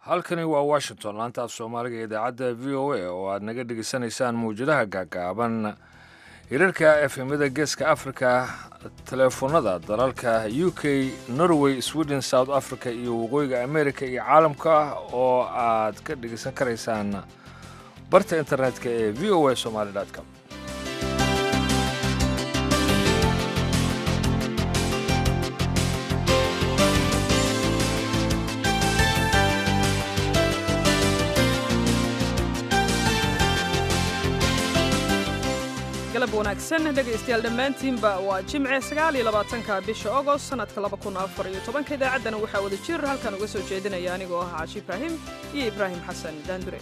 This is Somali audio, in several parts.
halkani waa washington laanta af soomaaliga idaacadda v o a oo aad naga dhegeysanaysaan mawjadaha gaagaaban hirarka efemada geeska africa teleefonada dalalka u k norway sweden south africa iyo waqooyiga america iyo caalamka oo aad ka dhegeysan karaysaan barta internetka ee v o a somaly com galab wanaagsan dhegaystayaal dhammaantiinba waa jimce sagaal iyo labaatanka bisha ogost sannadka laba kun afar iyo tobanka idaacaddana waxaa wada jir halkan uga soo jeedinaya anigoo ah caashi ibraahim iyo ibraahim xasan daandure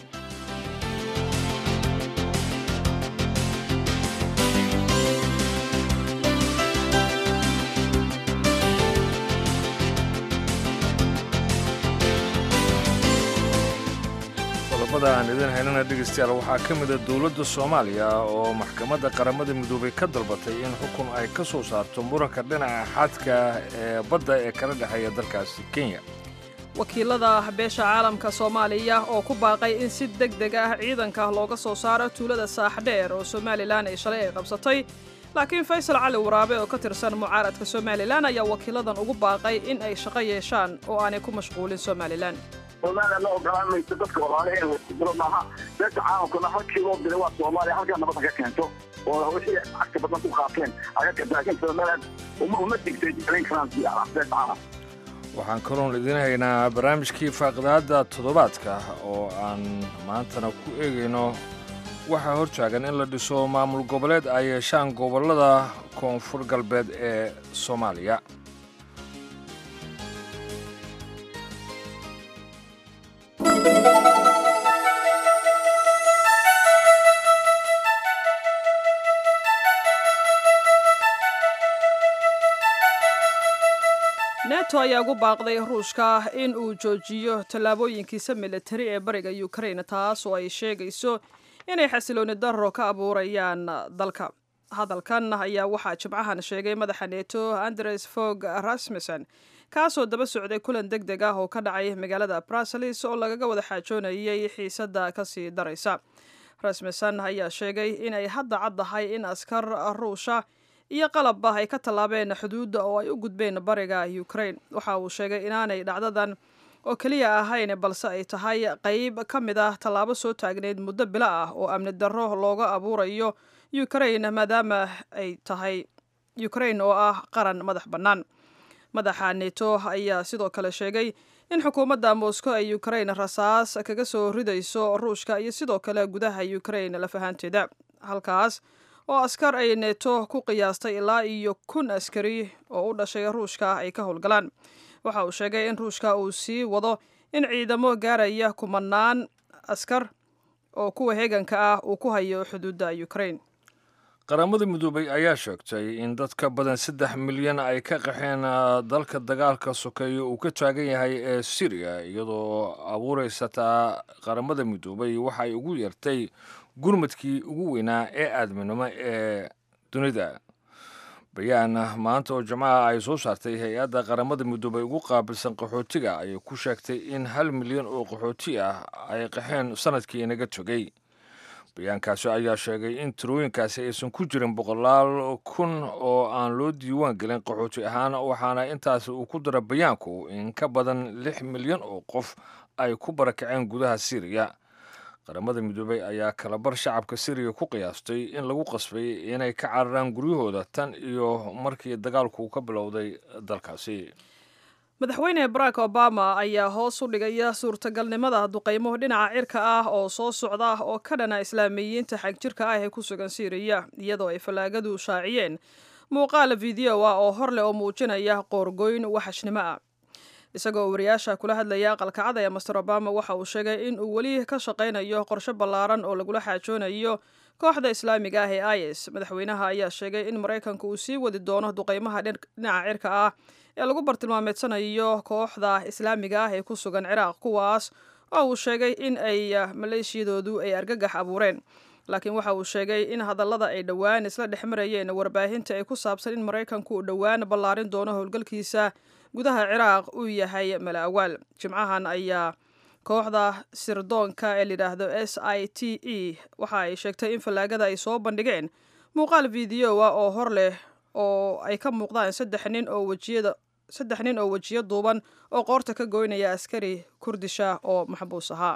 qodobada aan idin haynana dhegaystayaal waxaa ka mida dowladda soomaaliya oo maxkamadda qaramada midoobay ka dalbatay in xukun ay ka soo saarto muranka dhinaca xadka ee badda ee kala dhexeeya dalkaasi kenya wakiilada beesha caalamka soomaaliya oo ku baaqay in si deg deg ah ciidanka looga soo saaro tuulada saaxdheer oo somalilan ay shalay ay qabsatay laakiin faysal cali waraabe oo ka tirsan mucaaradka somalilan ayaa wakiiladan ugu baaqay in ay shaqo yeeshaan oo aanay ku mashquulin somalilan soomaaliya ma ogolaan mayso dadka walaalahe wasdilo maaha beesha caalamkuna halkii loo diray waa soomaaliya halkaa nabadda ka keento oo wixii cagta badan ku qaateen aga karta laakiin somaliland uma uma digtay jeclayn karaan beesha caalam waxaan kaloon idiin haynaa barnaamijkii faaqidaadda toddobaadka oo aan maantana ku eegayno waxaa hortaagan in la dhiso maamul goboleed ay yeeshaan gobollada koonfur galbeed ee soomaaliya neto ayaa ugu baaqday ruushka in uu joojiyo tallaabooyinkiisa militari ee bariga ukraine taas oo ay sheegayso inay xasilooni darro ka abuurayaan dalka hadalkan ayaa waxaa jimcahan sheegay madaxa neto andres fog rasmussen kaasoo daba socday kulan deg deg ah oo ka dhacay magaalada bruseles oo lagaga wada xaajoonayay xiisadda kasii daraysa rasmussen ayaa sheegay inay hadda caddahay in askar ruusha iyo qalabba ay ka tallaabeen xuduudda oo ay u gudbeen bariga ukraine waxa uu sheegay inaanay dhacdadan oo keliya ahayn balse ay tahay qayb ka mid ah tallaabo soo taagneyd muddo bilo ah oo amni darro looga abuurayo ukraine maadaama ay tahay ukraine oo ah qaran madax bannaan madaxa neto ayaa sidoo kale sheegay in xukuumadda moscow ay ukraine rasaas kaga soo ridayso ruushka iyo sidoo kale gudaha ukraine lafahaanteeda halkaas oo askar ay neto ku qiyaastay ilaa iyo kun askari oo u dhashay ruushka ay ka howlgalaan waxa uu sheegay in ruushka uu sii wado in ciidamo gaaraya kumanaan askar oo kuwa heeganka ah uu ku hayo xuduudda ukraine qaramada midoobay ayaa sheegtay in dad ka badan saddex milyan ay ka qaxeen dalka dagaalka sokeeya uu ka taagan yahay ee syriya iyadoo abuuraysa taa qaramada midoobay waxa ay ugu yeertay gurmadkii ugu weynaa ee aadminimo ee dunida bayaan maanta oo jimcaha ay soo saartay hay-adda qaramada midoobay ugu qaabilsan qaxootiga ayay ku sheegtay in hal milyan oo qaxooti ah ay qaxeen sanadkii inaga togay bayaankaasi ayaa sheegay in tirooyinkaasi aysan ku jirin boqolaal kun oo aan loo diiwaan gelin qaxooti ahaan waxaana intaasi uu ku dara bayaanku in ka badan lix milyan oo qof ay ku barakaceen gudaha syriya qaramada midoobey ayaa kalabar shacabka syriya ku qiyaastay in lagu qasbay inay ka cararaan guryahooda tan iyo markii dagaalku ka bilowday dalkaasi madaxweyne barack obama ayaa hoos u dhigaya suurtagalnimada duqaymo dhinaca cirka ah oo soo socda oo ka dhana islaamiyiinta xagjirka ah ee ku sugan syriya iyadoo ay fallaagadu shaaciyeen muuqaal video ah oo hor leh oo muujinaya qoorgoyn waxashnimo ah isagoo wariyaasha kula hadlaya aqalkacada ee master obama waxa uu sheegay in uu weli ka shaqaynayo qorshe ballaaran oo lagula xaajoonayo kooxda islaamiga ah ee is madaxweynaha ayaa sheegay in maraykanku uu sii wadi doono duqaymaha dhinaca cirka ah ee lagu bartilmaameedsanayo kooxda islaamiga ah ee ku sugan ciraaq kuwaas oo uu sheegay in ay maleeshiyadoodu ay argagax abuureen laakiin waxa uu sheegay in hadallada ay dhowaan isla dhex marayeen warbaahinta ay ku saabsan in maraykanku uu dhowaan ballaarin doono howlgalkiisa gudaha ciraaq uu yahay mala awaal jimcahan ayaa kooxda sirdoonka ee layidhaahdo s i t e waxa ay sheegtay in fallaagada ay soo bandhigeen muuqaal videoa oo hor leh oo ay ka muuqdaan saddex nin oo wejiyada saddex nin oo wejiyo duuban oo qoorta ka goynaya askari kurdisha oo maxbuus ahaa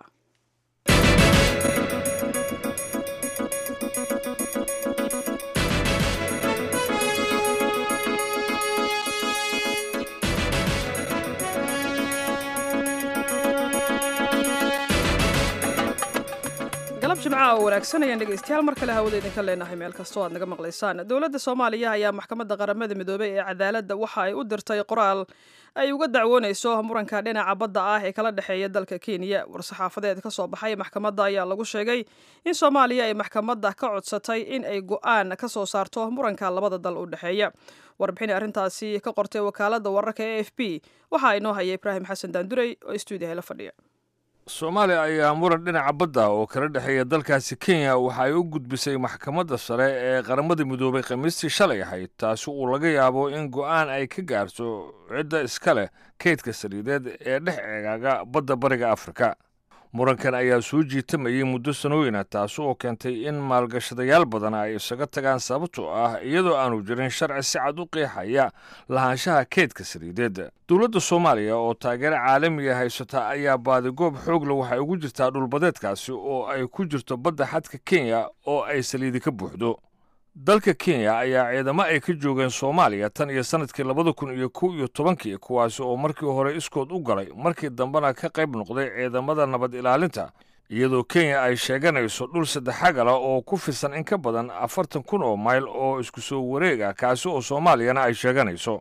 galab jimcaha oo wanaagsan ayaan dhegaystayaal mar kale hawada idinka leenahay meel kastoo aad naga maqlaysaan dowladda soomaaliya ayaa maxkamadda qaramada midoobey ee cadaaladda waxa ay u dirtay qoraal ay uga dacwoonayso muranka dhinaca badda ah ee kala dhexeeya dalka kenya war-saxaafadeed ka soo baxay maxkamadda ayaa lagu sheegay in soomaaliya ay maxkamadda ka codsatay in ay go-aan ka soo saarto muranka labada dal u dhexeeya warbixin arrintaasi ka qortay wakaaladda wararka e f b waxaa inoo haya ibraahim xasan daandurey oo stuudiyaha la fadhiya soomaaliya ayaa muran dhinaca badda oo kala dhexeeya dalkaasi kenya waxa ay u gudbisay maxkamadda sare ee qaramada midoobay khamiistii shalay ahayd taasi uu laga yaabo in go'aan ay ka gaarto cidda iska leh kaydka saliideed ee dhex eegaaga badda bariga afrika murankan ayaa soo jiitamayay muddo sanooyina taasi oo keentay in maalgashadayaal badan ay isaga tagaan sababtoo ah iyadoo aanu jirin sharci si cad u qeexaya lahaanshaha keydka saliideed dowladda soomaaliya oo taageero caalamiga haysata ayaa baadigoob xoogle waxay ugu jirtaa dhulbadeedkaasi oo ay ku jirto badda xadka kenya oo ay saliidi ka buuxdo dalka kenya ayaa ciidamo ay ka joogeen soomaaliya tan iyo sannadkii labada kun iyo kow iyo tobankii kuwaasi oo markii hore iskood u galay markii dambena ka qayb noqday ciidamada nabad ilaalinta iyadoo kenya ay sheeganayso dhul saddexagala oo ku fisan in ka badan afartan kun oo mayl oo isku soo wareeg ah kaasi oo soomaaliyana ay sheeganayso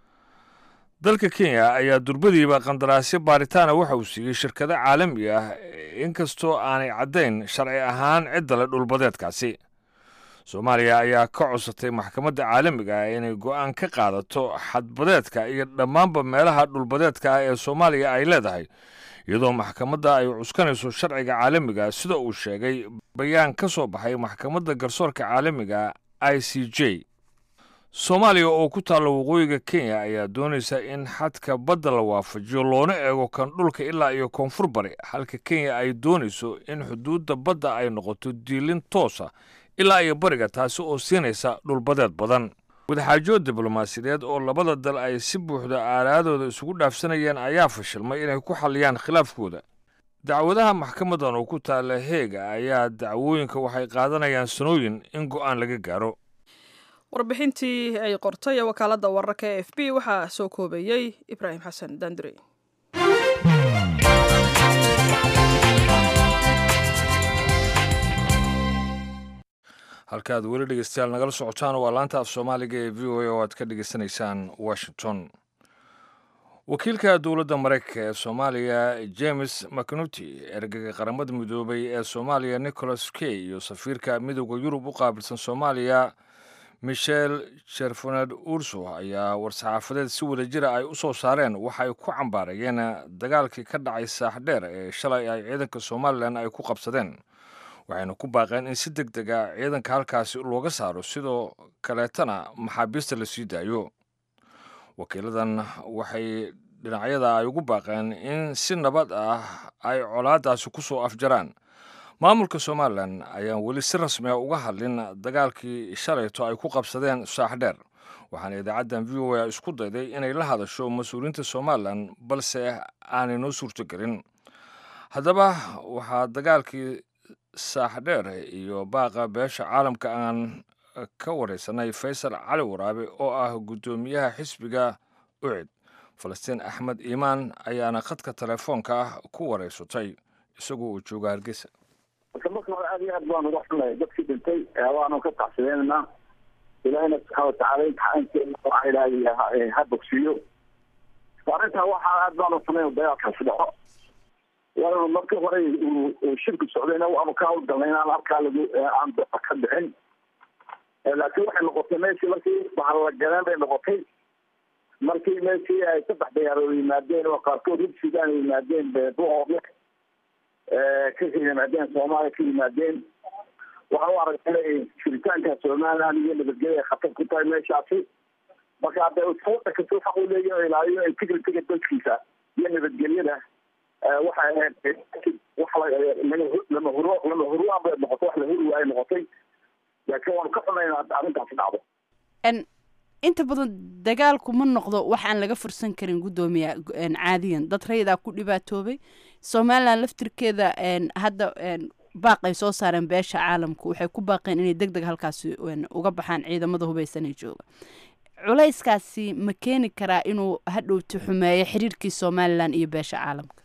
dalka kenya ayaa durbadiiba qandaraasyo baaritaana waxa uu siiyey shirkado caalami ah inkastoo aanay caddayn sharci ahaan cidda le dhulbadeedkaasi soomaaliya ayaa ka codsatay maxkamadda caalamiga ah inay go'aan ka qaadato xadbadeedka iyo dhammaanba meelaha dhulbadeedka ah ee soomaaliya ay leedahay iyadoo maxkamadda ay cuskanayso sharciga caalamiga sida uu sheegay bayaan ka soo baxay maxkamadda garsoorka caalamiga i c j soomaaliya oo ku taalla waqooyiga kenya ayaa doonaysa in xadka badda la waafajiyo loona eego kan dhulka ilaa iyo koonfur bari halka kenya ay doonayso in xuduudda badda ay noqoto diilin toosa ilaa iyo bariga taasi oo siinaysa dhulbadeed badan wadaxaajood diblomaasiyadeed oo labada dal ay si buuxda aalaadooda isugu dhaafsanayeen ayaa fashilmay inay ku xalliyaan khilaafkooda dacwadaha maxkamadan oo ku taalla heega ayaa dacwooyinka waxay qaadanayaan sanooyin in go'aan laga gaaro warbixintii ay qortay wakaaladda wararka e f b waxaa soo koobayey ibraahim xasan daandurey halkaaad weli dhegeystayaal nagala socotaan waa laanta af soomaaliga ee v o a oo aad ka dhegeysanaysaan washington wakiilka dowladda maraykanka ee soomaaliya james mcnuty ergega qaramada midoobay ee soomaaliya nicholas key iyo safiirka midooda yurub u qaabilsan soomaaliya michel jerfoned urso ayaa war-saxaafadeed si wada jira ay u soo saareen waxa ay ku cambaarayeen dagaalkii ka dhacay saaxdheer ee shalay ay ciidanka somalilan ay ku qabsadeen waxayna ku baaqeen in si deg deg a ciidanka halkaasi looga saaro sidoo kaleetana maxaabiista la sii daayo wakiiladan waxay dhinacyada ay ugu baaqeen in si nabad ah ay colaadaasi ku soo afjaraan maamulka somalilan ayaan weli si rasmi a uga hadlin dagaalkii shalayto ay ku qabsadeen saaxdheer waxaana idaacaddan v o a isku dayday inay la hadasho mas-uuliyiinta somalilan balse aanay noo suurtogelin haddaba waxaa dagaalkii saaxdheer iyo baaqa beesha caalamka aan ka wareysanay faysal cali waraabe oo ah guddoomiyaha xisbiga ucid falastiin axmed iimaan ayaana khadka telefoonka ah ku wareysatay isagoo uu jooga hargeysa marka marka hore aad iyo aad baanu uga xunnahay dadkii dhintay waanu ka tacsideynanaa ilaahina subxaana watacaala imtixaankeena waxaa ilaahay ha bogsiiyo arrintaa waxaa aad baanu xunayn dagaalkaasi dhaco waana marka hore uu shirku socdayna waanu ka hawlgalnay inaan halkaa lagu aan ka bixin laakiin waxay noqotay meeshii markii bahallagaleen bay noqotay markii meeshii ay saddex dayaarood yimaadeen oo qaarkood hub sudan yimaadeen buhoodle ka yimaadeen soomaaliya ka yimaadeen waxaan u aragnay inay jiritaanka somaliland iyo nabadgelya ay khatar ku tahay meeshaasi marka hadda wadanka si waxa uu leeyahay ilaaliyo integritiga dalkiisa iyo nabadgelyada waxay ahayd lama huro lama hurwaan bay noqotay wax la huri waayay noqotay laakiin waanu ka xunaynaa arrintaasi dhacdo inta badan dagaalku ma noqdo wax aan laga fursan karin guddoomiya caadiyan dad rayadaa ku dhibaatoobay somalilan laftirkeeda hadda baaqay soo saareen beesha caalamku waxay ku baaqeen inay deg deg halkaasi uga baxaan ciidamada hubeysanee jooga culayskaasi ma keeni karaa inuu hadhowti xumeeyo xiriirkii somalilan iyo beesha caalamka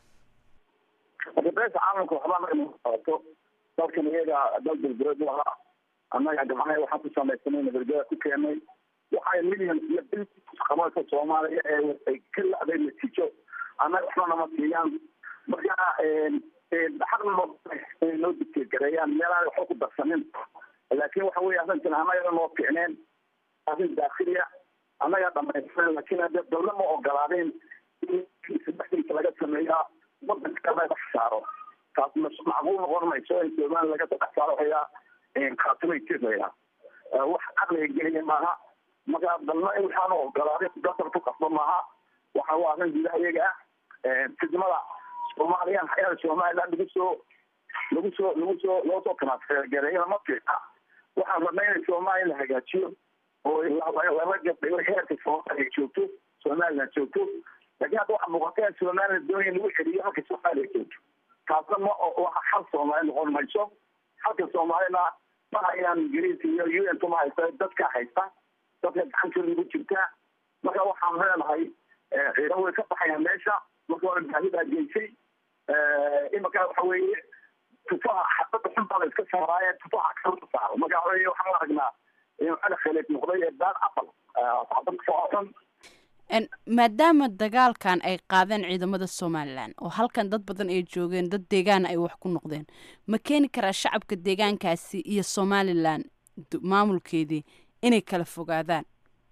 hadda beesha caalamka waxbaa naga qabato dalkan iyaga dal belbered ahaa annaga gabcaha waxaan ku samaysanay nabadgeda ku keenay waxay million iyo bil qabanka soomaaliya ee ay ka la-day natiijo annaga waxba nama siiyaan marka xaqna noo dictegareeyaan meelaan waxba ku darsanin laakiin waxa weye arrintan annaga noo ficneen arrin daakiliya annagaa dhamaystiran laakiin hadde dawla ma ogolaadeen in saddexdiisa laga sameeyaa wadanka laga saaro taas macquul noqon mayso in somaliya laga saddex saaro hayaa khaatimo ethiopia wax caqliga geliya maaha marka dalna waxaanu ogolaaday dasar ku qasba maaha waxa waa arrin gudaha iyaga ah fidmada soomaaliya hayada somaliland lagu soo lagu soo lagu soo loo soo transfergareeyana ma fiica waxaan rabnay in soomaaliya la hagaajiyo oo laba gabdhigo heerka soomaaliya joogto somaliland joogto laakiin hadda waxaa muuqata in somaliland doonaya lagu celiyo halka soomaaliya joogto taasna ma waxa xal soomaali noqon mayso halka soomaalina ma hayaan ingiriis iyo u n ma haysta dadka haysta dadka gacantooda ugu jirtaa marka waxaan leenahay ciidan way ka baxayaan meesha marka hore baahidaa geysay imika waxa weeye tufaha xabada xun baa la iska saaraaye tufaha kalka saaro marka waxa weye waxaan aragnaa inuu cali khaleed noqday ee daar apal xabad socon maadaama dagaalkan ay qaadeen ciidamada somalilan oo halkan dad badan ay joogeen dad deegaana ay wax ku noqdeen ma keeni karaa shacabka deegaankaasi iyo somalilan maamulkeedii inay kala fogaadaan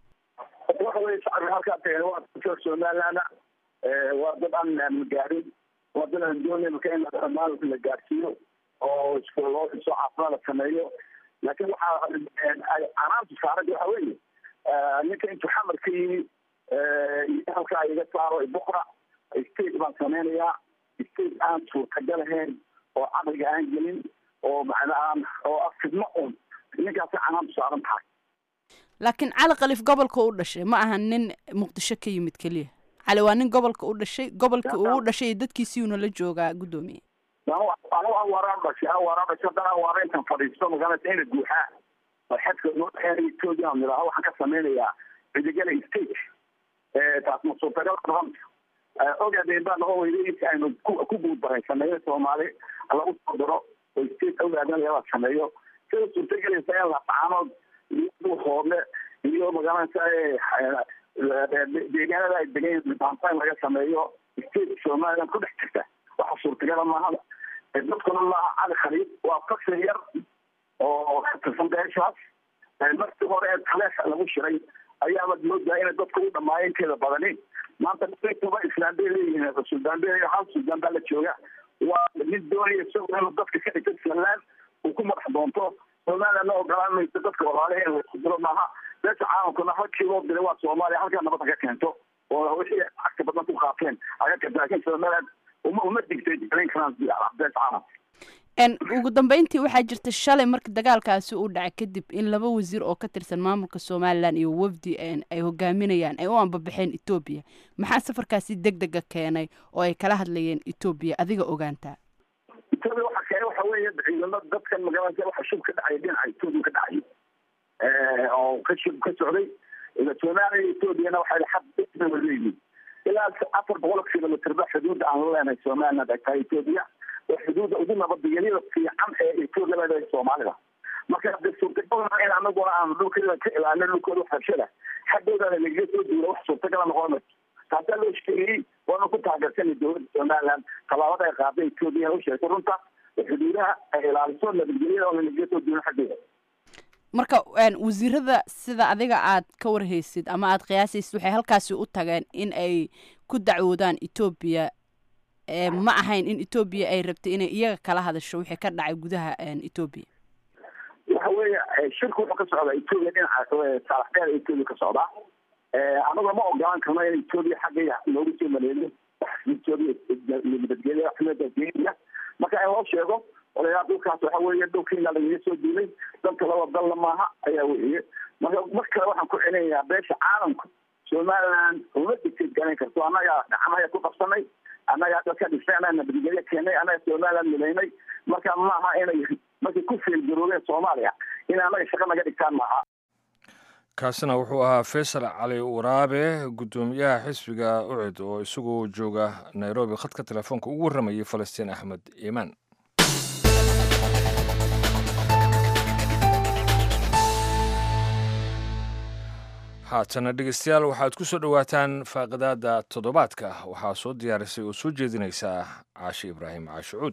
waxa weye shacabka halkaa tageen waa dadka somalilana waa dad aan gaarin waa dad aan doonay marka in maalka la gaarsiiyo oo iskuuloo dhiso caafimaad la sameeyo laakiin waxaa canaanta saarada waxa weeye ninka intuu xamar ka yimi halkaa iga saaro bukra state baan sameynayaa state aan suurtagal ahayn oo caqliga aan gelin oo macnaa oo ah fidmo un ninkaasi canaantu saaran tahay laakiin cali kalif gobolka u dhashay ma aha nin muqdisho ka yimid keliya cali waa nin gobolka u dhashay gobolka uu u dhashay dadkiisiuna la joogaa guddoomiye anigu awaaraan dhashay awaaraan dhashay haddana awaara intaan fadhiisto magaalada ina guuxaa oo xadka noo dhexeeya etoobiya aan idhaaho waxaan ka sameynayaa cidigala state taas ma suurtagal noqon ogaadeen baa noqon weyday inta aynu ku guuldaraysanay soomaali lagu soo diro oo state ogaadan laga sameeyo sida suurtagelaysa in lafaanood iyo hoodle iyo magaalada deegaanada ay degan baantaan laga sameeyo state somaliland ku dhex jirta waxa suurtagala maaha dadkuna maaha cali khaliid waa faksin yar oo ka tirsan beeshaas markii hore ee taleexa lagu shiray ayaaba moodaa inay dadka u dhamaaya inteeda badani maanta kuba islaan bay leeyihiin suldaan bay hal suldaan baa la jooga waa nin doonaya isagoo inuu dadka ka dhigto somaliland uu ku madax doonto somaliland la ogolaan mayso dadka walaalahe in laisku diro maaha beesha caalamkuna halkii loo diray waa soomaaliya halkaa nabadda ka keento oo wixii cagta badan ku qaateen aga laakiin somaliland uma uma digtay jeclayn karaan beesha caalamka ugu dambeyntii waxaa jirta shalay marka dagaalkaasi uu dhacay kadib in laba wasiir oo ka tirsan maamulka somalilan iyo wafdi ay hogaaminayaan ay u ambabaxeen etoobiya maxaa safarkaasi deg dega keenay oo ay kala hadlayeen etoobiya adiga ogaantaa etoobiya waxa keenay waxa weeye ciidamo dadkan magaalada waxa shub ka dhacay dhinaca etoobiya ka dhacay oo ka shub ka socday soomaaliya etoobiyana waxay xad leeyihiin ilaa afar boqol kilomitr ba xuduudda aan la leenahay somaliland ay tahay etoobiya xuduudda ugu nabadgelyada fiican ee etoobiya leedahay soomaalida marka de suurtagal in anaguna aan dhulkeeda ka ilaalino dhulkooda waxbarashada xaggooda lagaga soo duula wax suurtagala noqon mayso taasaa loo sheegayey waana ku taageersanay dowladda somaliland tallaabada ay qaaday etoobiya u sheegtay runta xuduudaha ay ilaaliso nabadgelyada oo lagaga soo duula xaggooda marka wasiirada sida adiga aad ka warhaysid ama aad qiyaasaysid waxay halkaasi u tageen in ay ku dacwoodaan etoobiya ma ahayn in etoobiya ay rabtay inay iyaga kala hadasho wixii ka dhacay gudaha etoobiya waxa weeye shirku wuxuu ka socdaa etoobiya dhinaca saalaxdeeda etoobiya ka socdaa anagoo ma ogolaan karno in etoobiya xaggeeda loogu soo maleeyo nabadgelya kenya marka in loo sheego odayaa dhulkaas waxa weeye dhulkiina lagaga soo duulay dalka laba dalla maaha ayaa weeye marka mar kale waxaan ku celinayaa beesha caalamka somaliland uma dictate garayn karto annagaa gacmahaya ku qabsanay annagaa dadka dhisay annaga nabadgelyo keenay annaga somaliland milaynay marka maaha inay markay ku feelgaroobeen soomaaliya in annaga shaqo naga dhigtaan maaha kaasina wuxuu ahaa faysal cali waraabe guddoomiyaha xisbiga ucid oo isagoo jooga nairobi khadka telefoonka ugu warramayay falastiin axmed iimaan haatana dhegeystayaal waxaad ku soo dhowaataan faaqidaada toddobaadka waxaa soo diyaarisay oo soo jeedinaysaa caashi ibraahim caashicuud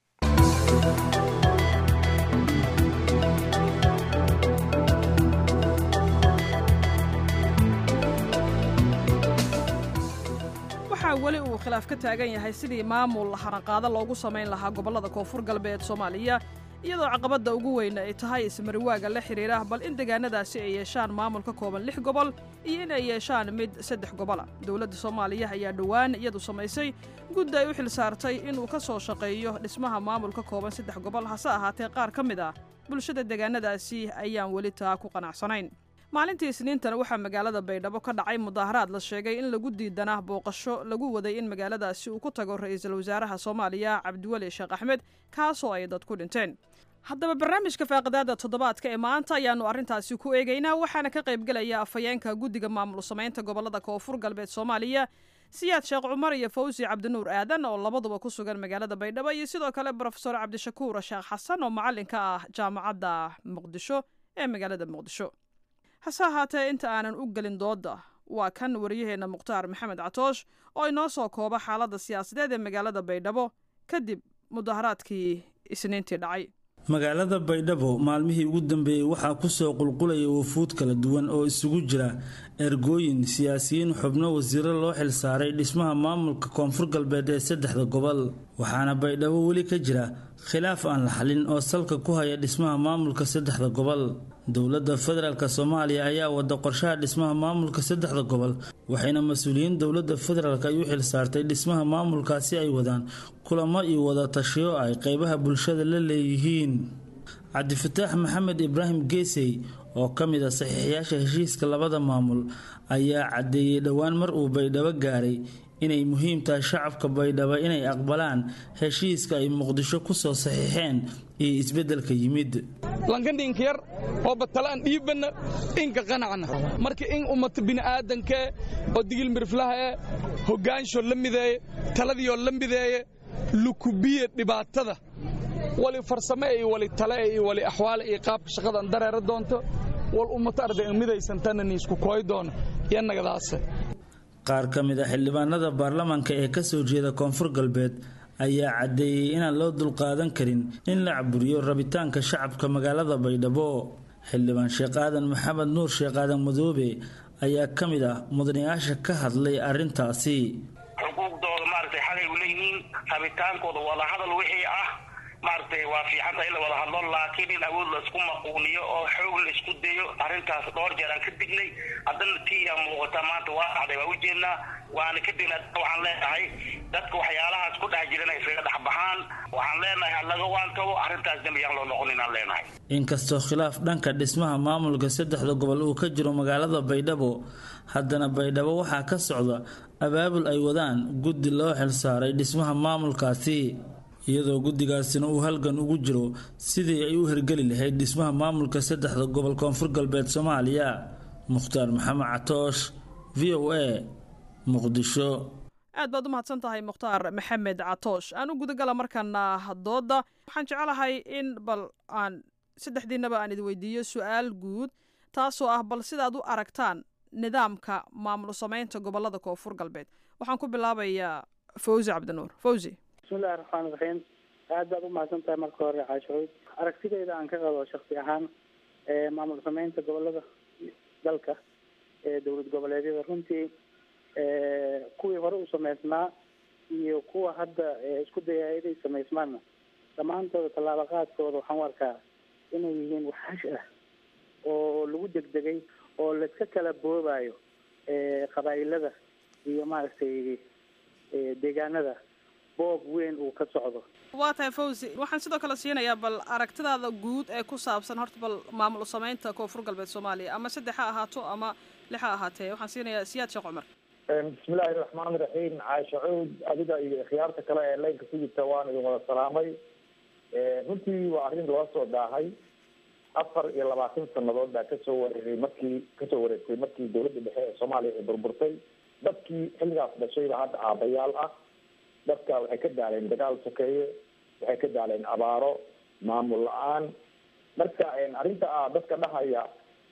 waxaa weli uu khilaaf ka taagan yahay sidii maamul haranqaado loogu samayn lahaa gobollada koonfur galbeed soomaaliya iyadoo caqabadda ugu weyn ay tahay ismariwaaga la xidhiira bal in deegaanadaasi ay yeeshaan maamul ka kooban lix gobol iyo in ay yeeshaan mid saddex gobola dowladda soomaaliya ayaa dhowaan iyadu samaysay guddi ay u xil saartay inuu ka soo shaqeeyo dhismaha maamul ka kooban saddex gobol hase ahaatee qaar ka mid ah bulshada deegaanadaasi ayaan weli taa ku qanacsanayn maalintii isniintana waxaa magaalada baydhabo ka dhacay mudaaharaad la sheegay in lagu diidanaa booqasho lagu waday in magaaladaasi uu ku tago ra'iisul wasaaraha soomaaliya cabdiweli sheekh axmed kaasoo ay dad ku dhinteen haddaba barnaamijka faaqidaada toddobaadka ee maanta ayaannu arrintaasi ku eegaynaa waxaana ka qaybgelaya afhayeenka guddiga maamul samaynta gobollada koonfur galbeed soomaaliya siyaad sheekh cumar iyo fawsi cabdinuur aadan oo labaduba ku sugan magaalada baydhabo iyo sidoo kale brofesor cabdishakuur sheekh xasan oo macallinka ah jaamacadda muqdisho ee magaalada muqdisho hase ahaatee inta aanan u gelin doodda waa kan wariyaheenna mukhtaar maxamed catoosh oo inoo soo kooba xaaladda siyaasadeed ee magaalada baydhabo kadib mudaharaadkii isniintii dhacay magaalada baydhabo maalmihii ugu dambeeyey waxaa kusoo qulqulaya wafuud kala duwan oo isugu jira ergooyin siyaasiyiin xubno wasiiro loo xilsaaray dhismaha maamulka koonfur galbeed ee saddexda gobol waxaana baydhabo weli ka jira khilaaf aan la xalin oo salka ku haya dhismaha maamulka saddexda gobol dowladda federaalk soomaaliya ayaa wada qorshaha dhismaha maamulka saddexda gobol waxayna mas-uuliyiin dowladda federaalk ay u xilsaartay dhismaha maamulkaasi ay wadaan kulamo iyo wada tashiyo ay qeybaha bulshada la leeyihiin cabdifataax maxamed ibraahim geesey oo ka mid a saxiixyaasha heshiiska labada maamul ayaa caddeeyey dhowaan mar uu baydhabo gaaray inay muhiim tahay shacabka baydhabo inay aqbalaan heshiiska ay muqdisho kusoo saxiixeen iyo isbeddelka yimid lankandhinka yar oo batalaan dhiibanna inka qanacna marka in ummata bini'aadanka oo digil miriflaha ee hoggaansho la mideeye taladiioo la mideeye lukubiye dhibaatada wali farsame iyo wali tale iyo wali axwaale iyo qaabka shaqadan dareera doonto wal ummata arday midaysantanna niisku kooy doono iyo nagadaase qaar ka mid a xildhibaanada baarlamaanka ee kasoo jeeda koonfur galbeed ayaa caddeeyey inaan loo dulqaadan karin in la caburiyo rabitaanka shacabka magaalada baydhabo xildhibaan sheekh aadan maxamed nuur sheekh aadan madoobe ayaa ka mid ah mudanayaasha ka hadlay arrintaasi xuquuqdooda maaragtay xalay u leeyihiin rabitaankooda wadahadal wixii ah maaragtay waa fiicanta in la wada hadlo laakiin in awood laisku maquuniyo oo xoog la isku dayo arrintaas dhowr jeer aan ka dignay haddana tiyaa muuqata maanta waa dhacday waa ujeednaa waana ka digna waxaan leenahay dadka waxyaalahaas ku dhex jirana iskaga dhex baxaan waxaan leenahay ha laga waantago arrintaas dembi yaan loo noqon inaan leenahay inkastoo khilaaf dhanka dhismaha maamulka saddexda gobol uu ka jiro magaalada baydhabo haddana baydhabo waxaa ka socda abaabul ay wadaan guddi loo xilsaaray dhismaha maamulkaasi iyadoo guddigaasina uu halgan ugu jiro sidii ay u hergeli lahayd dhismaha maamulka saddexda gobol koonfur galbeed soomaaliya mukhtaar maxamed catoosh v o a muqdisho aad baad u mahadsan tahay mukhtaar maxamed catoosh aan u gudagala markaana dooda waxaan jecelahay in bal aan saddexdiinaba aan idi weydiiyo su-aal guud taasoo ah bal sidaad u aragtaan nidaamka maamul samaynta gobolada koonfur galbeed waxaan ku bilaabayaa fawzi cabdinuur fawzi bismillahi raxmaan iraxiim aad baad u mahadsan tahay marka hore caashucuud aragtidayda aan ka qabo shaksi ahaan maamul sameynta gobolada dalka ee dowlad goboleedyada runtii kuwii hore u sameysnaa iyo kuwa hadda isku dayaya inay sameysmaanna dhammaantooda tallaabo qaadkooda waxaan u arkaa inay yihiin waxash ah oo lagu degdegay oo laiska kala boobayo qabaa'ilada iyo maaragtay deegaanada boob weyn uu ka socdo waa tahay fawzi waxaan sidoo kale siinayaa bal aragtidaada guud ee ku saabsan horta bal maamul samaynta koonfur galbeed soomaaliya ama saddex ha ahaato ama lix ha ahaatee waxaan siinayaa siyaad sheekh cumar bismillahi raxmaani raxiim caasha cuud adiga iyo ikhyaarta kale ee leynka ku jirta waan idin wada salaamay runtii waa arrin loo soo daahay afar iyo labaatan sanadood baa kasoo wareegay markii kasoo wareegtay markii dawladda dhexe ee soomaaliya ay burburtay dadkii xilligaas dhashayba hadda aabayaal ah dadka waxay ka daaleen dagaal sokeeye waxay ka daaleen abaaro maamul la-aan marka arrinta ah dadka dhahaya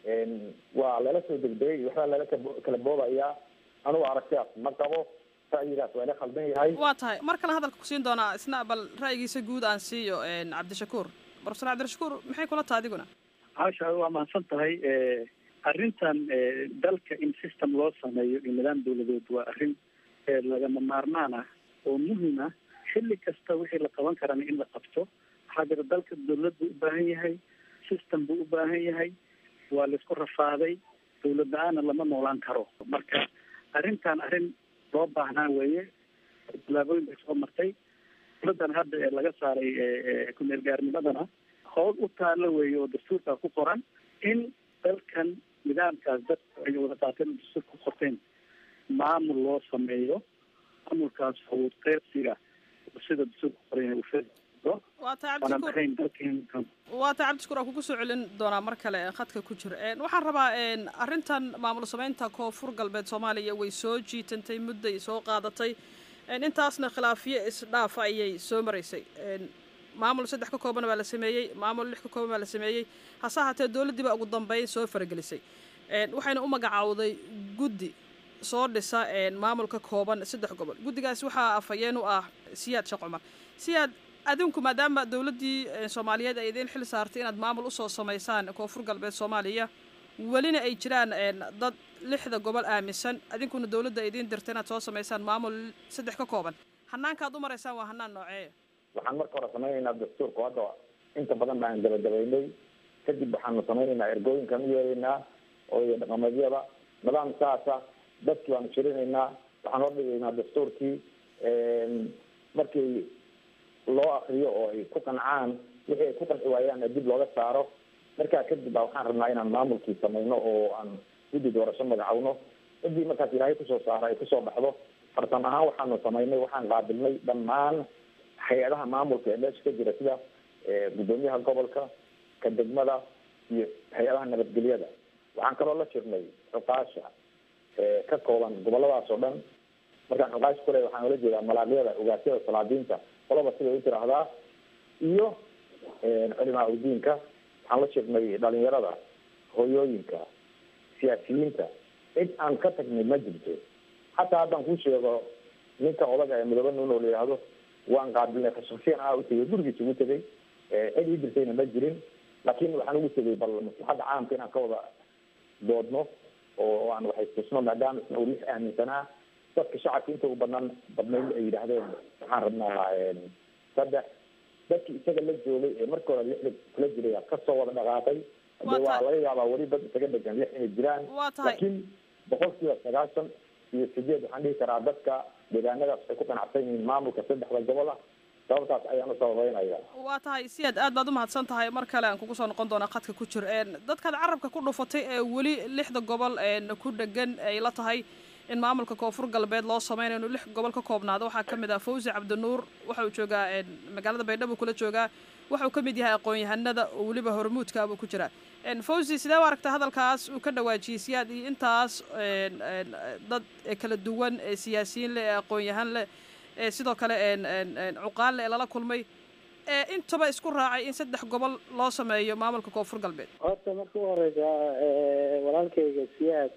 waa lala soo degdegay waxbaa lala kala boobayaa anugu aragtidaas ma qabo ra'yigaas waa ila khaldan yahay waa tahay mar kale hadalka kusiin doonaa isna bal ra'yigiisa guud aan siiyo cabdishakuur profesor cabdirashakuur maxay kula taha adiguna caasha waa mahadsan tahay arrintan dalka in system loo sameeyo iyo nidaam dawladeed waa arrin lagama maarmaan ah oo muhim ah xilli kasta wixii la qaban karana in la qabto waxaa jira dalka dawlad buu u baahan yahay system buu u baahan yahay waa laisku rafaaday dawlad la-aana lama noolaan karo marka arrintan arrin loo baahnaa weeye tallaabooyin bay soo martay dawladdan hadda ee laga saaray kumeel gaarnimadana howl u taalo weeye oo dastuurkaa ku qoran in dalkan nidaamkaas dadku ay wada qaateen dastuur ku qorteen maamul loo sameeyo maamulkaas awood qeybsiga sida dastuur ku qoran yahay ufedo waa tahay waanan cabdishakuur ahayn dalkeen waa tahay cabdishakuur aan kugu soo celin doonaa mar kale khadka ku jira waxaan rabaa arrintan maamul samaynta koonfur galbeed soomaaliya way soo jiitantay mudday soo qaadatay intaasna khilaafiyo isdhaafa ayay soo maraysay maamul saddex ka kooban baa la sameeyey maamul lix ka kooban baa la sameeyey hase ahaatee dowladdii baa ugu dambeyn soo faragelisay waxayna u magacaawday guddi soo dhisa maamulka kooban saddex gobol guddigaas waxaa afhayeen u ah siyaad sheekh cumar siyaad adinku maadaama dowladdii soomaaliyeed ay idiin xil saartay inaad maamul usoo samaysaan koonfur galbeed soomaaliya welina ay jiraan dad lixda gobol aaminsan adinkuna dowladda idiin dirta inaad soo samaysaan maamul saddex ka kooban hanaankaad u maraysaan waa hanaan noocee waxaan marka hore samaynaynaa dastuurka hadda inta badan baan gabagabaynay kadib waxaanu samaynaynaa ergooyinkaan u yeeraynaa oo iyo dhaqameedyada nidaam saasa dadkii baanu shirinaynaa waxaan hor dhigaynaa dastuurkii markii loo akriyo oo ay ku qancaan wixii ay ku qanci waayaan dib looga saaro markaa kadib baa waxaan rabnaa inaan maamulkii samayno oo aan guddi doorasho magacawno cidii markaas ilaahay kusoo saaro ay kusoo baxdo farsam ahaan waxaanu samaynay waxaan qaabilnay dhammaan hay-adaha maamulka ee meesha ka jira sida guddoomiyaha gobolka ka degmada iyo hay-adaha nabadgelyada waxaan kaloo la jirnay cuqaasha ka kooban goboladaas oo dhan markaan cuqaasha kule waxaan ula jeedaa malaaqyada ogaasyada salaadiinta qolaba siday u tiraahdaa iyo culimaa udiinka waxaan la jirnay dhalinyarada hooyooyinka siyaasiyiinta cid aan ka tagnay ma jirto xataa haddaan kuu sheego ninka odaga ee midoobe nuun oo la yidhaahdo waan qaabilnay khashaksiyan ah u tegay gurigiisa ugu tegay cid ii jirtayna ma jirin laakiin waxaan ugu tegay bal maslaxadda caamka inaan ka wada doodno oo aan waxaystusno maadaama isna uu lix aaminsanaa dadka shacabka inta u banaan badnayn ay yidhaahdeen waxaan rabnaa saddex dadkii isaga la joogay ee marka hore lixda kula jiray kasoo wada dhaqaaqay de waa laga yaabaa weli dad isaga dhegan lix inay jiraan waa tahay laakiin boqol kiiba sagaashan iyo sideed waxaan dhihi karaa dadka deegaanadaas ay ku qanacsan yihiin maamulka saddexda gobol ah sababtaas ayaan u sababeynaya waa tahay siyaad aad baad u mahadsan tahay mar kale aan kugu soo noqon doonaa khadka ku jir dadkaad carabka ku dhufatay ee weli lixda gobol ku dhegan ay la tahay in maamulka koonfur galbeed loo sameynayo inuu lix gobol ka koobnaado waxaa ka mid ah fawzi cabdinuur waxa uu joogaa magaalada baydhabo kula joogaa waxa uu ka mid yahay aqoon-yahanada oo weliba hormuudka buu ku jiraa fawzi sidee u aragta hadalkaas uu ka dhawaajiyey siyaad iyo intaas dad kala duwan ee siyaasiyiin leh ee aqoon-yahan leh ee sidoo kale cuqaal leh ee lala kulmay ee intaba isku raacay in saddex gobol loo sameeyo maamulka koonfur galbeed horta marka u horeysa walaalkayga siyaad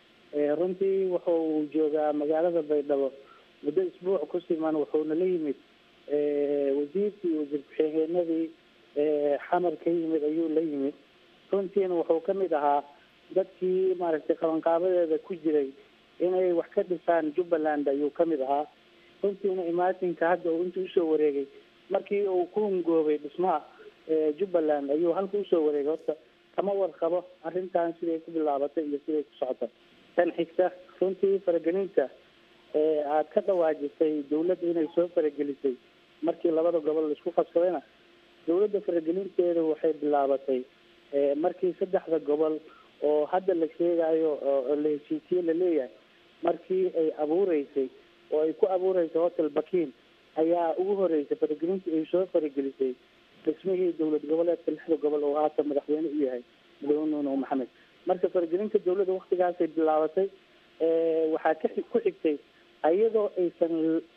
runtii wuxuu joogaa magaalada baydhabo muddo isbuuc ku siman wuxuuna la yimid wasiirkii wasiir ku-xigeenadii xamar ka yimid ayuu la yimid runtiina wuxuu kamid ahaa dadkii maaragtay qabanqaabadeeda ku jiray inay wax ka dhisaan jubbaland ayuu kamid ahaa runtiina imaatinka hadda uu inta usoo wareegay markii uu ku hungoobay dhismaha jubbaland ayuu halka usoo wareegay horta kama warqabo arrintan siday ku bilaabatay iyo siday ku socota tan xigta runtii faragelinta aada ka dhawaajisay dawladda inay soo faragelisay markii labada gobol laisku qabsadayna dawladda faragelinteeda waxay bilaabatay markii saddexda gobol oo hadda la sheegayo oo la heshiisiye laleeyahay markii ay abuureysay oo ay ku abuureysay hotel bakiin ayaa ugu horeysay faragelintii ay soo faragelisay dhismihii dowlad goboleedka lixda gobol oo haatan madaxweyne u yahay madaxweyne nuno maxamed marka faragelinta dawladda waktigaasay bilaabatay waxaa ka ku xigtay iyadoo aysan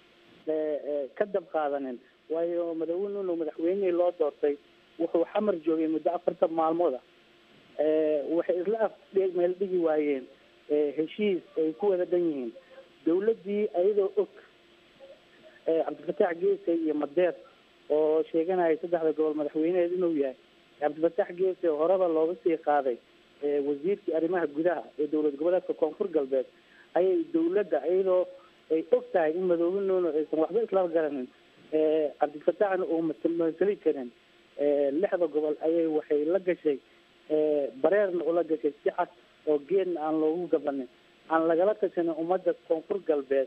ka dab qaadanin waayo madaxweyne nuno madaxweynihii loo doortay wuxuu xamar joogay muddo afartan maalmooda waxay isla af meel dhigi waayeen heshiis ay ku wada dhan yihiin dawladdii iyadoo og cabdifataax geese iyo madeer oo sheeganaya saddexda gobol madaxweyneheed inuu yahay cabdifataax geese horeba looga sii qaaday wasiirkii arrimaha gudaha ee dowlad goboleedka koonfur galbeed ayay dawladda iyadoo ay og tahay in madoobe nuuno aysan waxba isla garanin cabdifataaxna uu masali karin lixda gobol ayay waxay la gashay bareerna ula gashay si cad oo geedna aan loogu gabanin aan lagala tashanin ummadda koonfur galbeed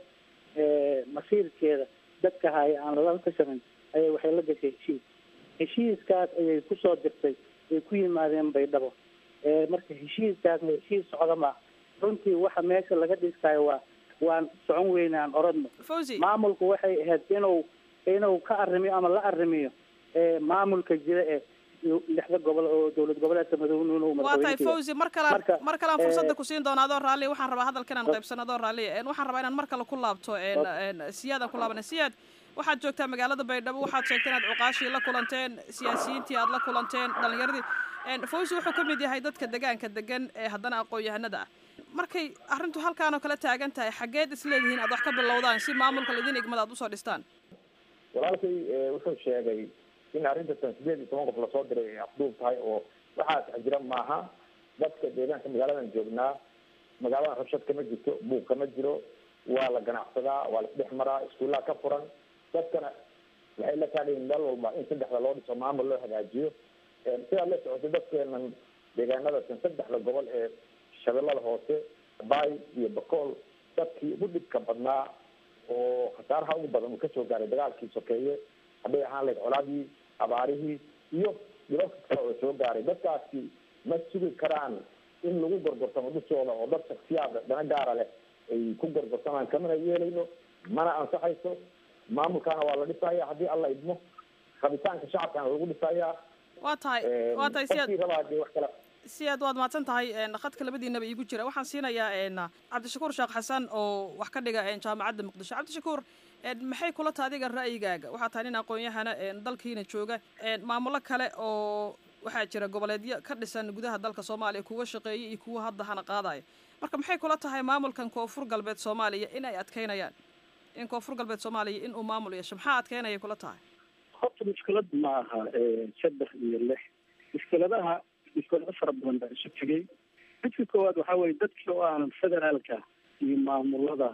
masiirkeeda dadka haya aan lagala tashanin ayay waxay la gashay heshiis heshiiskaas ayay kusoo dirtay ay ku yimaadeen baydhabo marka heshiiskaasna heshiis socda maa runtii waxa meesha laga dhistayo waa waan socon weyne aan oradno maamulku waxay ahayd inuu inuu ka arrimiyo ama la arrimiyo maamulka jira ee lixda gobol oo dowlad goboleedka madaxweynuhu waa tahay fawzi mar kale mar kale aan fursadda ku siin doona adoo raalli waxaan rabaa hadalka inaan qaybsano adoo raalli waxaan rabaa inaan mar kale ku laabto siyaad aan ku laabana siyaad waxaad joogtaa magaalada baydhabo waxaad sheegtay inaad cuqaashii la kulanteen siyaasiyiintii aad la kulanteen dhalinyaradii fawzi wuxuu ka mid yahay dadka degaanka degan ee haddana aqoon-yahanada ah markay arrintu halkaan oo kale taagan tahay xaggeed isleedihiin aad wax ka bilowdaan si maamulka laidin igmada aad usoo dhistaan walaalkay wuxuu sheegay in arrintan sideed iyo toban qof lasoo diray ay afduub tahay oo waxaas jira maaha dadka deegaanka magaaladan joognaa magaaladan rabshad kama jirto buuq kama jiro waa la ganacsadaa waa la isdhex maraa iskuullaha ka furan dadkana waxay la taagayiin meel walba in saddexda loo dhiso maamul loo hagaajiyo sidaad la socotay dadkeenan deegaanadasan saddexda gobol ee shabeellada hoose bay iyo bakool dadkii ugu dhibka badnaa oo khasaaraha ugu badan uu kasoo gaaray dagaalkii sokeeye hadday ahaan lahayd colaadii abaarihii iyo dhibabka kale oo soo gaaray dadkaasi ma sugi karaan in lagu gorgortamo dhusooda oo dad shaksiyaad dana gaara leh ay ku gorgortamaan kamana yeelayno mana ansaxayso maamulkaana waa la dhisaya haddii alla idmo rabitaanka shacabkana lagu dhisayaa waa tahay waa tahay siyaad rabaa dee wax kale siyaad waad mahadsan tahay khadka labadiinaba iigu jira waxaan siinayaa cabdishakuur sheekh xasan oo wax ka dhiga jaamacadda muqdisho cabdishakuur maxay kula taha adiga ra'yigaaga waxaa tahay nin aqoon-yahana dalkiina jooga maamulo kale oo waxaa jira goboleedyo ka dhisan gudaha dalka soomaaliya kuwa shaqeeya iyo kuwa hadda hana qaadaya marka maxay kula tahay maamulkan koonfur galbeed soomaaliya in ay adkeynayaan in koonfur galbeed soomaaliya in uu maamul yeesho maxaa adkeynaya kula tahay horta mushkilad ma aha saddex iyo lix mushkiladaha mushkilado fara badan baa isu tegay midka koowaad waxaa weye dadkii oo aanan federaalka iyo maamulada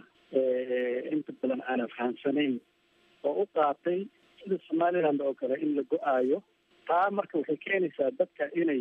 inta badan aanan fahamsanayn oo u qaatay sida somaliland oo kale in la go-aayo taa marka waxay keenaysaa dadka inay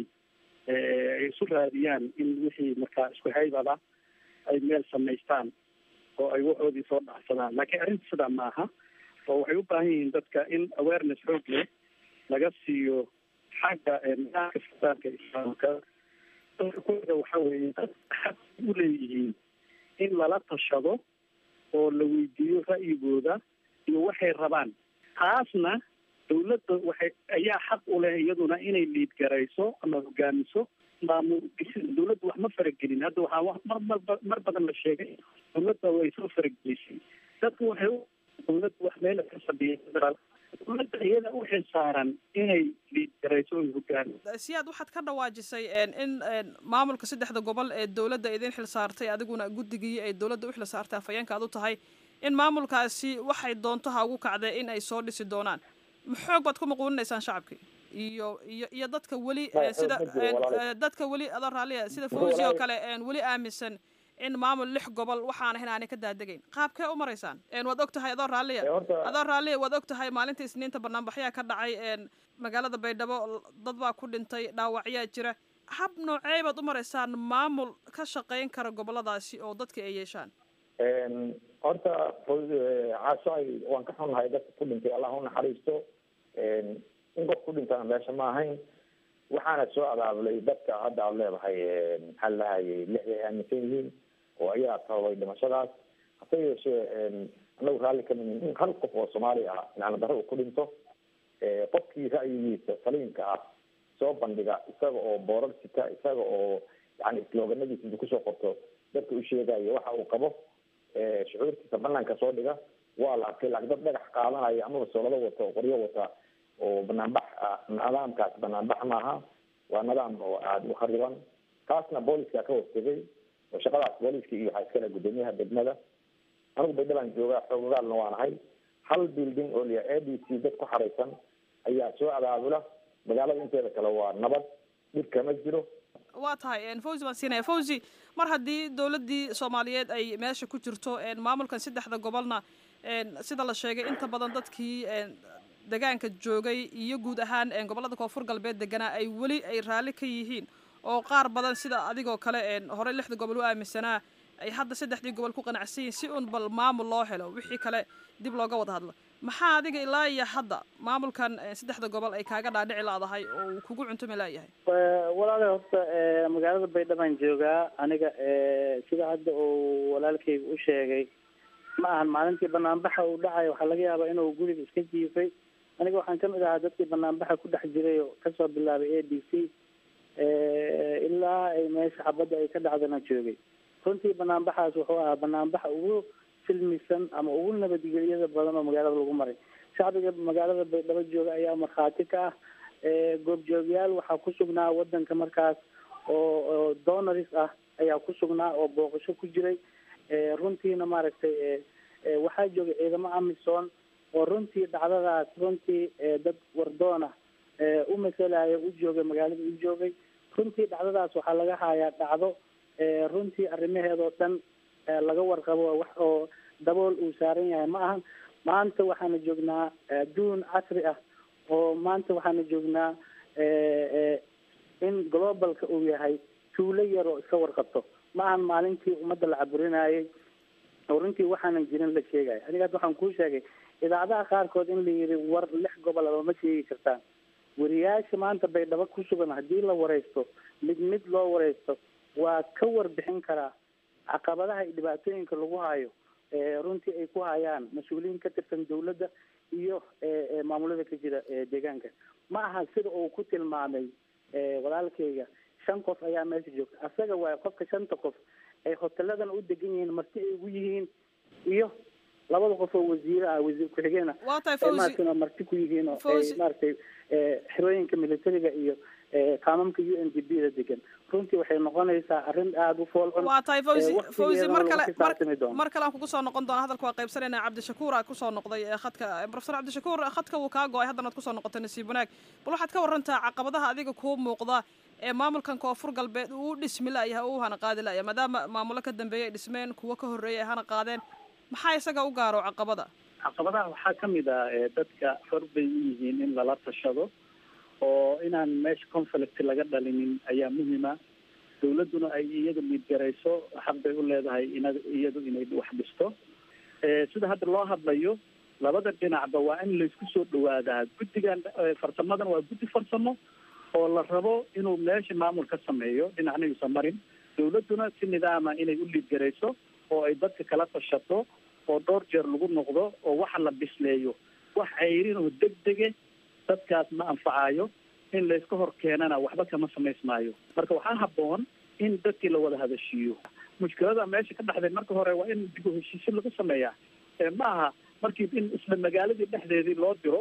isu raadiyaan in wixii markaa isku haybada ay meel samaystaan oo ay waxoodii soo dhacsadaan laakiin arrinta sidaa ma aha oo waxay u baahan yihiin dadka in awareness xoog leh laga siiyo xagga nidaamka fitaanka islaamka dadka kuda waxa weeye dad xaq u leeyihiin in lala tashado oo la weydiiyo ra'yigooda iyo waxay rabaan taasna dawladda waxay ayaa xaq u leh iyaduna inay liid garayso ama hogaamiso maamul dawladda wax ma faragelin hadda waxaa mar marba mar badan la sheegay dawladda way soo faragelisay dadku waxay u dawladda wax meel ka fadhiyay federaal dawladda iyada u xilsaaran inay liid garayso oy hogaamiso siyaad waxaad ka dhawaajisay in maamulka saddexda gobol ee dawladda idin xil saartay adiguna guddigii ay dawladda u xil saartay afhayeenka aad u tahay in maamulkaasi waxay doonto ha ugu kacdee in ay soo dhisi doonaan maxoog baad ku maquuninaysaan shacabkii iyo iyo iyo dadka weli sida dadka weli adoo raalliya sida fawzi oo kale weli aaminsan in maamul lix gobol waxaana in aanay ka daadegayn qaabkee u maraysaan waad og tahay adoo raalliya adoo raalliya waad og tahay maalinta isniinta banaanbaxyaa ka dhacay magaalada baydhabo dad baa ku dhintay dhaawacyaa jira hab noocee baad u maraysaan maamul ka shaqayn kara goboladaasi oo dadka ay yeeshaan horta caasho ay waan ka xunnahay dadka ku dhintay allah u naxariisto in qof ku dhintana meesha ma ahayn waxaana soo abaabulay dadka hadda aad leedahay maxaa lahayay lixday aaminsan yihiin oo ayaa sababay dhimashadaas hase yeeshee anagu raalli ka mihin in hal qof oo soomaali ah macna darro uu ku dhinto qofkii ra'yigiisa saliimka ah soo bandhiga isaga oo boorar sita isaga oo yani slooganadiisa intu kusoo qorto dadka u sheegayo waxa uu qabo shucuurtiisa banaanka soo dhiga waa la arkay laakiin dad dhagax qaadanaya amaba soolado wata oo qoryo wata oo banaanbax ah nidaamkaas banaanbax maaha waa nidaam oo aada u khariban taasna booliska ka hortegay oo shaqadaas booliska iyo waxaa iskale guddoomiyaha degmada anigu baydhabaan joogaa xoogagaalna waanahay hal building oo liya a b c dad ku xaraysan ayaa soo abaabula magaalada inteeda kale waa nabad dhib kama jiro waa tahay fawzi baan siinaya fawzi mar haddii dowladdii soomaaliyeed ay meesha ku jirto maamulkan saddexda gobolna sida la sheegay inta badan dadkii degaanka joogay iyo guud ahaan gobollada koonfur galbeed deganaa ay weli ay raalli ka yihiin oo qaar badan sida adigoo kale horey lixda gobol u aaminsanaa ay hadda saddexdii gobol ku qanacsan yihin si un bal maamul loo helo wixii kale dib looga wada hadlo maxaa adiga ilaa iyo hadda maamulkan saddexda gobol ay kaaga dhaadhici laadahay oo uu kugu cuntumi laayahay walaale horta magaalada baydhabaan joogaa aniga sida hadda uu walaalkayga u sheegay ma ahan maalintii banaanbaxa uu dhacay waxaa laga yaabaa inuu guriga iska jiifay aniga waxaan kamid ahaa dadkii banaanbaxa ku dhex jiray oo kasoo bilaabay a d c ilaa ay meesha xabadda ay ka dhacdana joogay runtii banaanbaxaas wuxuu ahaa banaanbaxa ugu silmisan ama ugu nabadgelyada badan oo magaalada lagu maray shacbiga magaalada baydhabo jooga ayaa markhaati ka ah goobjoogyaal waxaa ku sugnaa wadanka markaas oo oo donaris ah ayaa ku sugnaa oo booqasho ku jiray runtiina maaragtay waxaa joogay ciidamo amisom oo runtii dhacdadaas runtii dad wardoona u masalaya u joogay magaalada u joogay runtii dhacdadaas waxaa laga hayaa dhacdo runtii arrimaheedoo dhan laga warqabo wax oo dabool uu saaran yahay ma ahan maanta waxaana joognaa adduun casri ah oo maanta waxaana joognaa in globalka uu yahay tuulo yar oo iska warqabto ma ahan maalintii ummadda la caburinayay oo runtii waxaanan jirin la sheegaya aniga hadda waxaan kuu sheegay idaacadaha qaarkood in la yidhi war lix gobol aba ma sheegi kartaan wariyaasha maanta baydhabo ku sugan haddii la wareysto mid mid loo wareysto waa ka warbixin karaa caqabadaha iyo dhibaatooyinka lagu hayo runtii ay ku hayaan mas-uuliyiin ka tirsan dawladda iyo maamulada ka jira deegaanka ma aha sida uu ku tilmaamay walaalkayga shan qof ayaa meesha joogta asaga waay qofka shanta qof ay hoteladan u degan yihiin marti ay ugu yihiin iyo labada qof oo wasiire ah wasiir ku-xigeen ah waa tahay fawzi maaragtay marti ku yihiin oo ay maaragtay xerooyinka militariga iyo qaamamka u n d b da degan runtii waxay noqonaysaa arrin aada u fool xun waa tahay fawzi fawzi mar kale xisaabtami doono mar kale aan kugu soo noqon doona hadalka waa qaybsanayna cabdishakuur aa kusoo noqday khadka profesor cabdishakuur khadka wuu kaa go-ay haddana ad kusoo noqotay nasiib wanaag bal waxaad ka warantaa caqabadaha adiga kuu muuqda ee maamulkan koonfur galbeed uu u dhismi layahay uu hana qaadi laya maadaama maamulo ka dambeeyay ay dhismeen kuwo ka horreeyay ay hana qaadeen maxaa isaga u gaaro caqabada caqabadaha waxaa kamid ah dadka xor bay u yihiin in lala tashado oo inaan meesha conflict laga dhalinin ayaa muhima dawladduna ay iyada miidgarayso xaq bay u leedahay ina iyadu inay wax dhisto sida hadda loo hadlayo labada dhinacba waa in laysku soo dhawaadaa guddigan farsamadan waa guddi farsamo oo la rabo inuu meesha maamul ka sameeyo dhinacna yuusan marin dawladduna si nidaama inay u liidgarayso oo ay dadka kala tashato oo dhowr jeer lagu noqdo oo waxa la bisleeyo wax cayrin oo degdege dadkaas ma anfacayo in layska hor keenana waxba kama samaysmaayo marka waxaa habboon in dadkii la wada hadashiiyo mushkilada meesha ka dhexday marka hore waa in dib u heshiisyo lagu sameeyaa ma aha markii in isla magaaladii dhexdeedii loo diro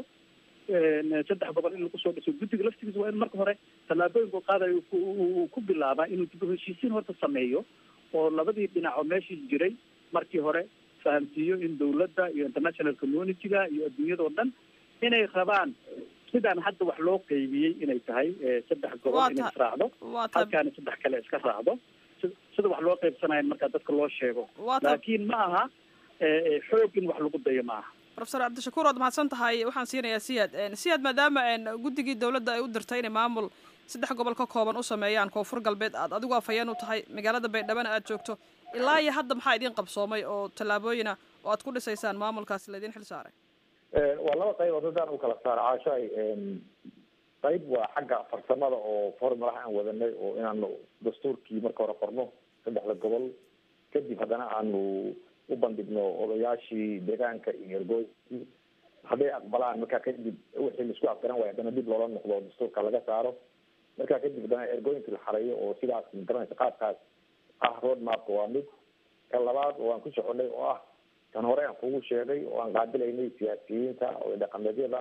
saddex gobol in lagu soo dhiso guddiga laftigiisa waa in marka hore tallaabooyinku qaadayo uu ku bilaabaa inuu dib u heshiisiin horta sameeyo oo labadii dhinac oo meeshii jiray markii hore fahamsiiyo in dawladda iyo international community-ga iyo adduunyadao dhan inay rabaan sidaan hadda wax loo qeybiyey inay tahay saddex gobol inay israacdo halkaana saddex kale iska raacdo sida wax loo qeybsanayo markaa dadka loo sheego laakiin ma aha xoog in wax lagu dayo ma aha profesor cabdishakuur waad mahadsan tahay waxaan siinayaa siyaad siyaad maadaama guddigii dawladda ay u dirtay inay maamul saddex gobol ka kooban u sameeyaan koonfur galbeed aad adigu afhayeen u tahay magaalada baydhabana aad joogto ilaa iyo hadda maxaa idin qabsoomay oo tallaabooyina oo aad ku dhisaysaan maamulkaasi laydin xil saaray waa laba qaybood haddaan u kala saaro caashaay qayb waa xagga farsamada oo formulaha aan wadanay oo inaanu dastuurkii marka hore qorno saddexda gobol kadib haddana aanu u bandhigno odayaashii deegaanka iyo ergooyinkii hadday aqbalaan markaa kadib wixii laisku afgaran waaya haddana dib loola noqdo dastuurka laga saaro markaa kadib haddana ergooyinkii la xareeyo oo sidaas magaranaysa qaabkaas ah road mapka waa mid ka labaad oo aan ku soconay oo ah tan hore aan kugu sheegay oo aan qaadilaynay siyaasiyiinta oo dhaqameedyada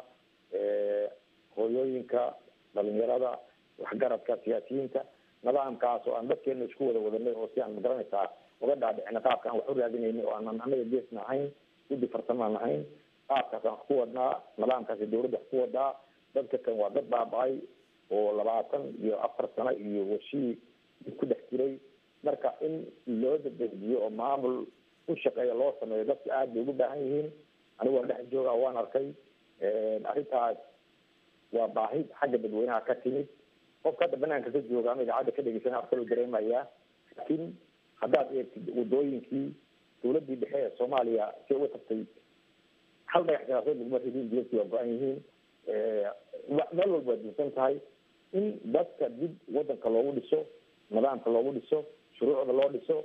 hooyooyinka dhalinyarada waxgaradka siyaasiyiinta nidaamkaas oo aan dadkeena isku wada wadanay oo si aan magaranaysaa uga dhaadhicina qaabka aan wax u raadinaynay oo aanan anaga geesna ahayn guddi farsamaan ahayn qaabkaas aan wax ku wadnaa nidaamkaasi dawladda wax ku wadaa dadka kan waa dad baaba-ay oo labaatan iyo afar sano iyo washii dib ku dhex jiray marka in loo dadejiyo oo maamul u shaqeeya loo sameeyo dadka aada bay ugu baahan yihiin anigu waan dhex jooga waan arkay arrintaas waa baahi xagga dadweynaha ka timid qofka hadda banaanka ka jooga ama idaacadda ka dhegeysana afkaloo dareemayaa laakiin haddaad eegtid wadooyinkii dawladdii dhexe ee soomaaliya si uga tagtay hal dhagax jaraasood laguma ridin diyadkii waa go-an yihiin meel walba waa dinsan tahay in dadka dib wadanka loogu dhiso nidaamka loogu dhiso shuruucda loo dhiso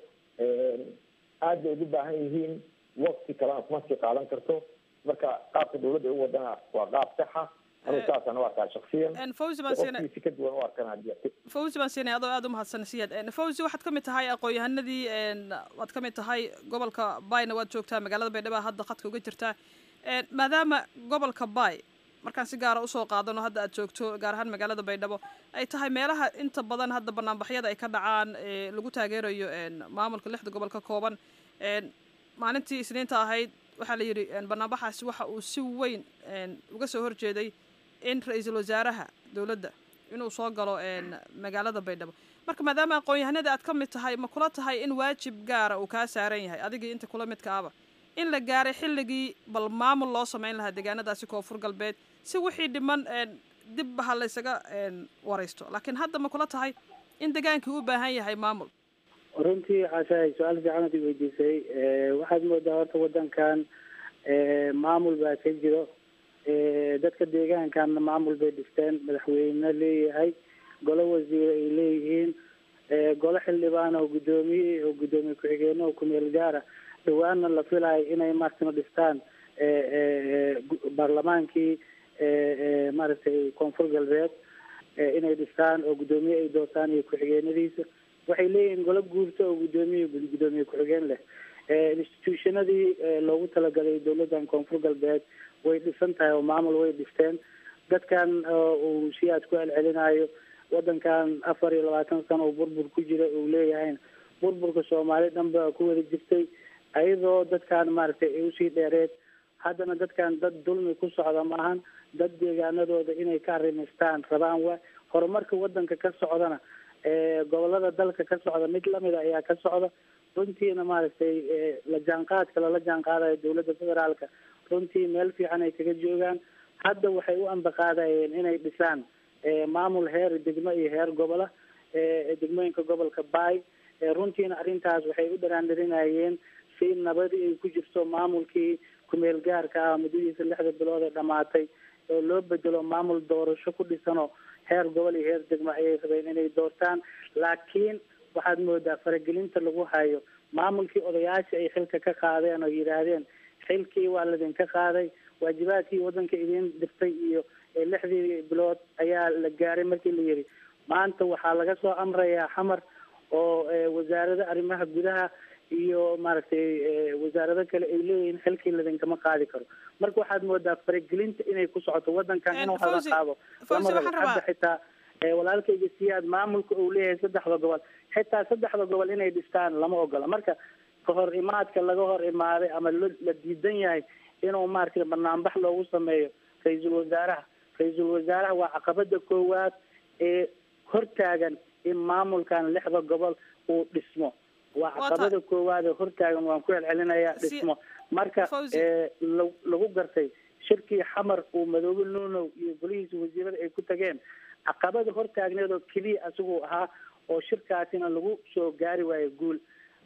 aad bay ugu baahan yihiin wakti kalena kuma sii qaadan karto marka qaabka dawladda ay u wadana waa qaab saxa anigu saasaan u arkaa shaksiyan fawzi baan siinay qofkiisi ka duwan u arkana fawzi baan siinay adoo aada u mahadsan siyaad fawzi waxaad ka mid tahay aqoon-yahanadii waad ka mid tahay gobolka bayna waad joogtaa magaalada baydhabo hadda khadka uga jirtaa maadaama gobolka bay markaan si gaara usoo qaadano hadda aad joogto gaar ahaan magaalada baydhabo ay tahay meelaha inta badan hadda banaanbaxyada ay ka dhacaan lagu taageerayo maamulka lixda gobol ka kooban maalintii isniinta ahayd waxaa la yidhi banaanbaxaasi waxa uu si weyn uga soo horjeeday in ra-iisul wasaaraha dowladda inuu soo galo magaalada baydhabo marka maadaama aqoon-yahanada aad ka mid tahay ma kula tahay in waajib gaara uu kaa saaran yahay adigii inta kula midka aba in la gaaray xilligii bal maamul loo sameyn lahaa deegaanadaasi koonfur galbeed si wixii dhiman dib ha laysaga waraysto laakiin hadda ma kula tahay in degaankii u baahan yahay maamul runtii caashahay su-aal fiican ad i weydiisay waxaad moodaa horta wadankan maamul baa ka jiro dadka deegaankanna maamul bay dhisteen madaxweyne leeyahay golo wasiire ay leeyihiin golo xildhibaan oo guddoomiye oo guddoomiye ku-xigeenno oo kumeel gaara dhawaanna la filayo inay martina dhistaan baarlamaankii maaragtay koonfur galbeed inay dhistaan oo guddoomiye ay doortaan iyo ku-xigeenadiisa waxay leeyihiin golo guurto oo guddoomiye guddoomiye ku-xigeen leh institutionadii loogu talagalay dawladdan koonfur galbeed way dhisan tahay oo maamul way dhisteen dadkan uu si aad ku celcelinayo wadankan afar iyo labaatan sano oo burbur ku jira uu leeyahay burburka soomaali dhan ba ku wada jirtay ayadoo dadkan maaragtay ay usii dheereed haddana dadkan dad dulmi ku socda maahan dad deegaanadooda inay ka arrimaystaan rabaan wa horumarka wadanka ka socdana gobolada dalka ka socda mid lamida ayaa ka socda runtiina maaragtay la jaanqaadka lala jaanqaadayo dawladda federaalka runtii meel fiican ay kaga joogaan hadda waxay u ambaqaadayeen inay dhisaan maamul heer degmo iyo heer gobola degmooyinka gobolka baay runtiina arrintaas waxay u dharaandharinayeen si nabadii ay ku jirto maamulkii kumeel gaarka ah muddadiisa lixda bilood ee dhamaatay oo loo bedelo maamul doorasho ku dhisano heer gobol iyo heer degmo ayay rabeen inay doortaan laakiin waxaad moodaa faragelinta lagu hayo maamulkii odayaasha ay xilka ka qaadeen oo yidhaahdeen xilkii waa ladinka qaaday waajibaadkii wadanka idin dirtay iyo lixdii bilood ayaa la gaaray markii la yidhi maanta waxaa laga soo amrayaa xamar oo wasaarada arrimaha gudaha iyo maaragtay wasaarado kale ay leeyihiin xilkii ladinkama qaadi karo marka waxaad moodaa faragelinta inay ku socoto wadankan in wax laga qaado lamada hadda xitaa walaalkayga siyaad maamulka uu leeyahay saddexda gobol xitaa saddexda gobol inay dhistaan lama ogola marka kahor imaadka laga hor imaaday ama la diidan yahay inuu maaragtay banaanbax loogu sameeyo ra-iisul wasaaraha ra-iisul wasaaraha waa caqabada koowaad ee hortaagan in maamulkan lixda gobol uu dhismo waa caqabada koowaad ee hortaagan waan ku celcelinayaa dhismo marka lagu gartay shirkii xamar uu madoobe nuunow iyo golihiisa wasiirada ay ku tageen caqabada hortaagneed oo keliya asiguu ahaa oo shirkaasina lagu soo gaari waayo guul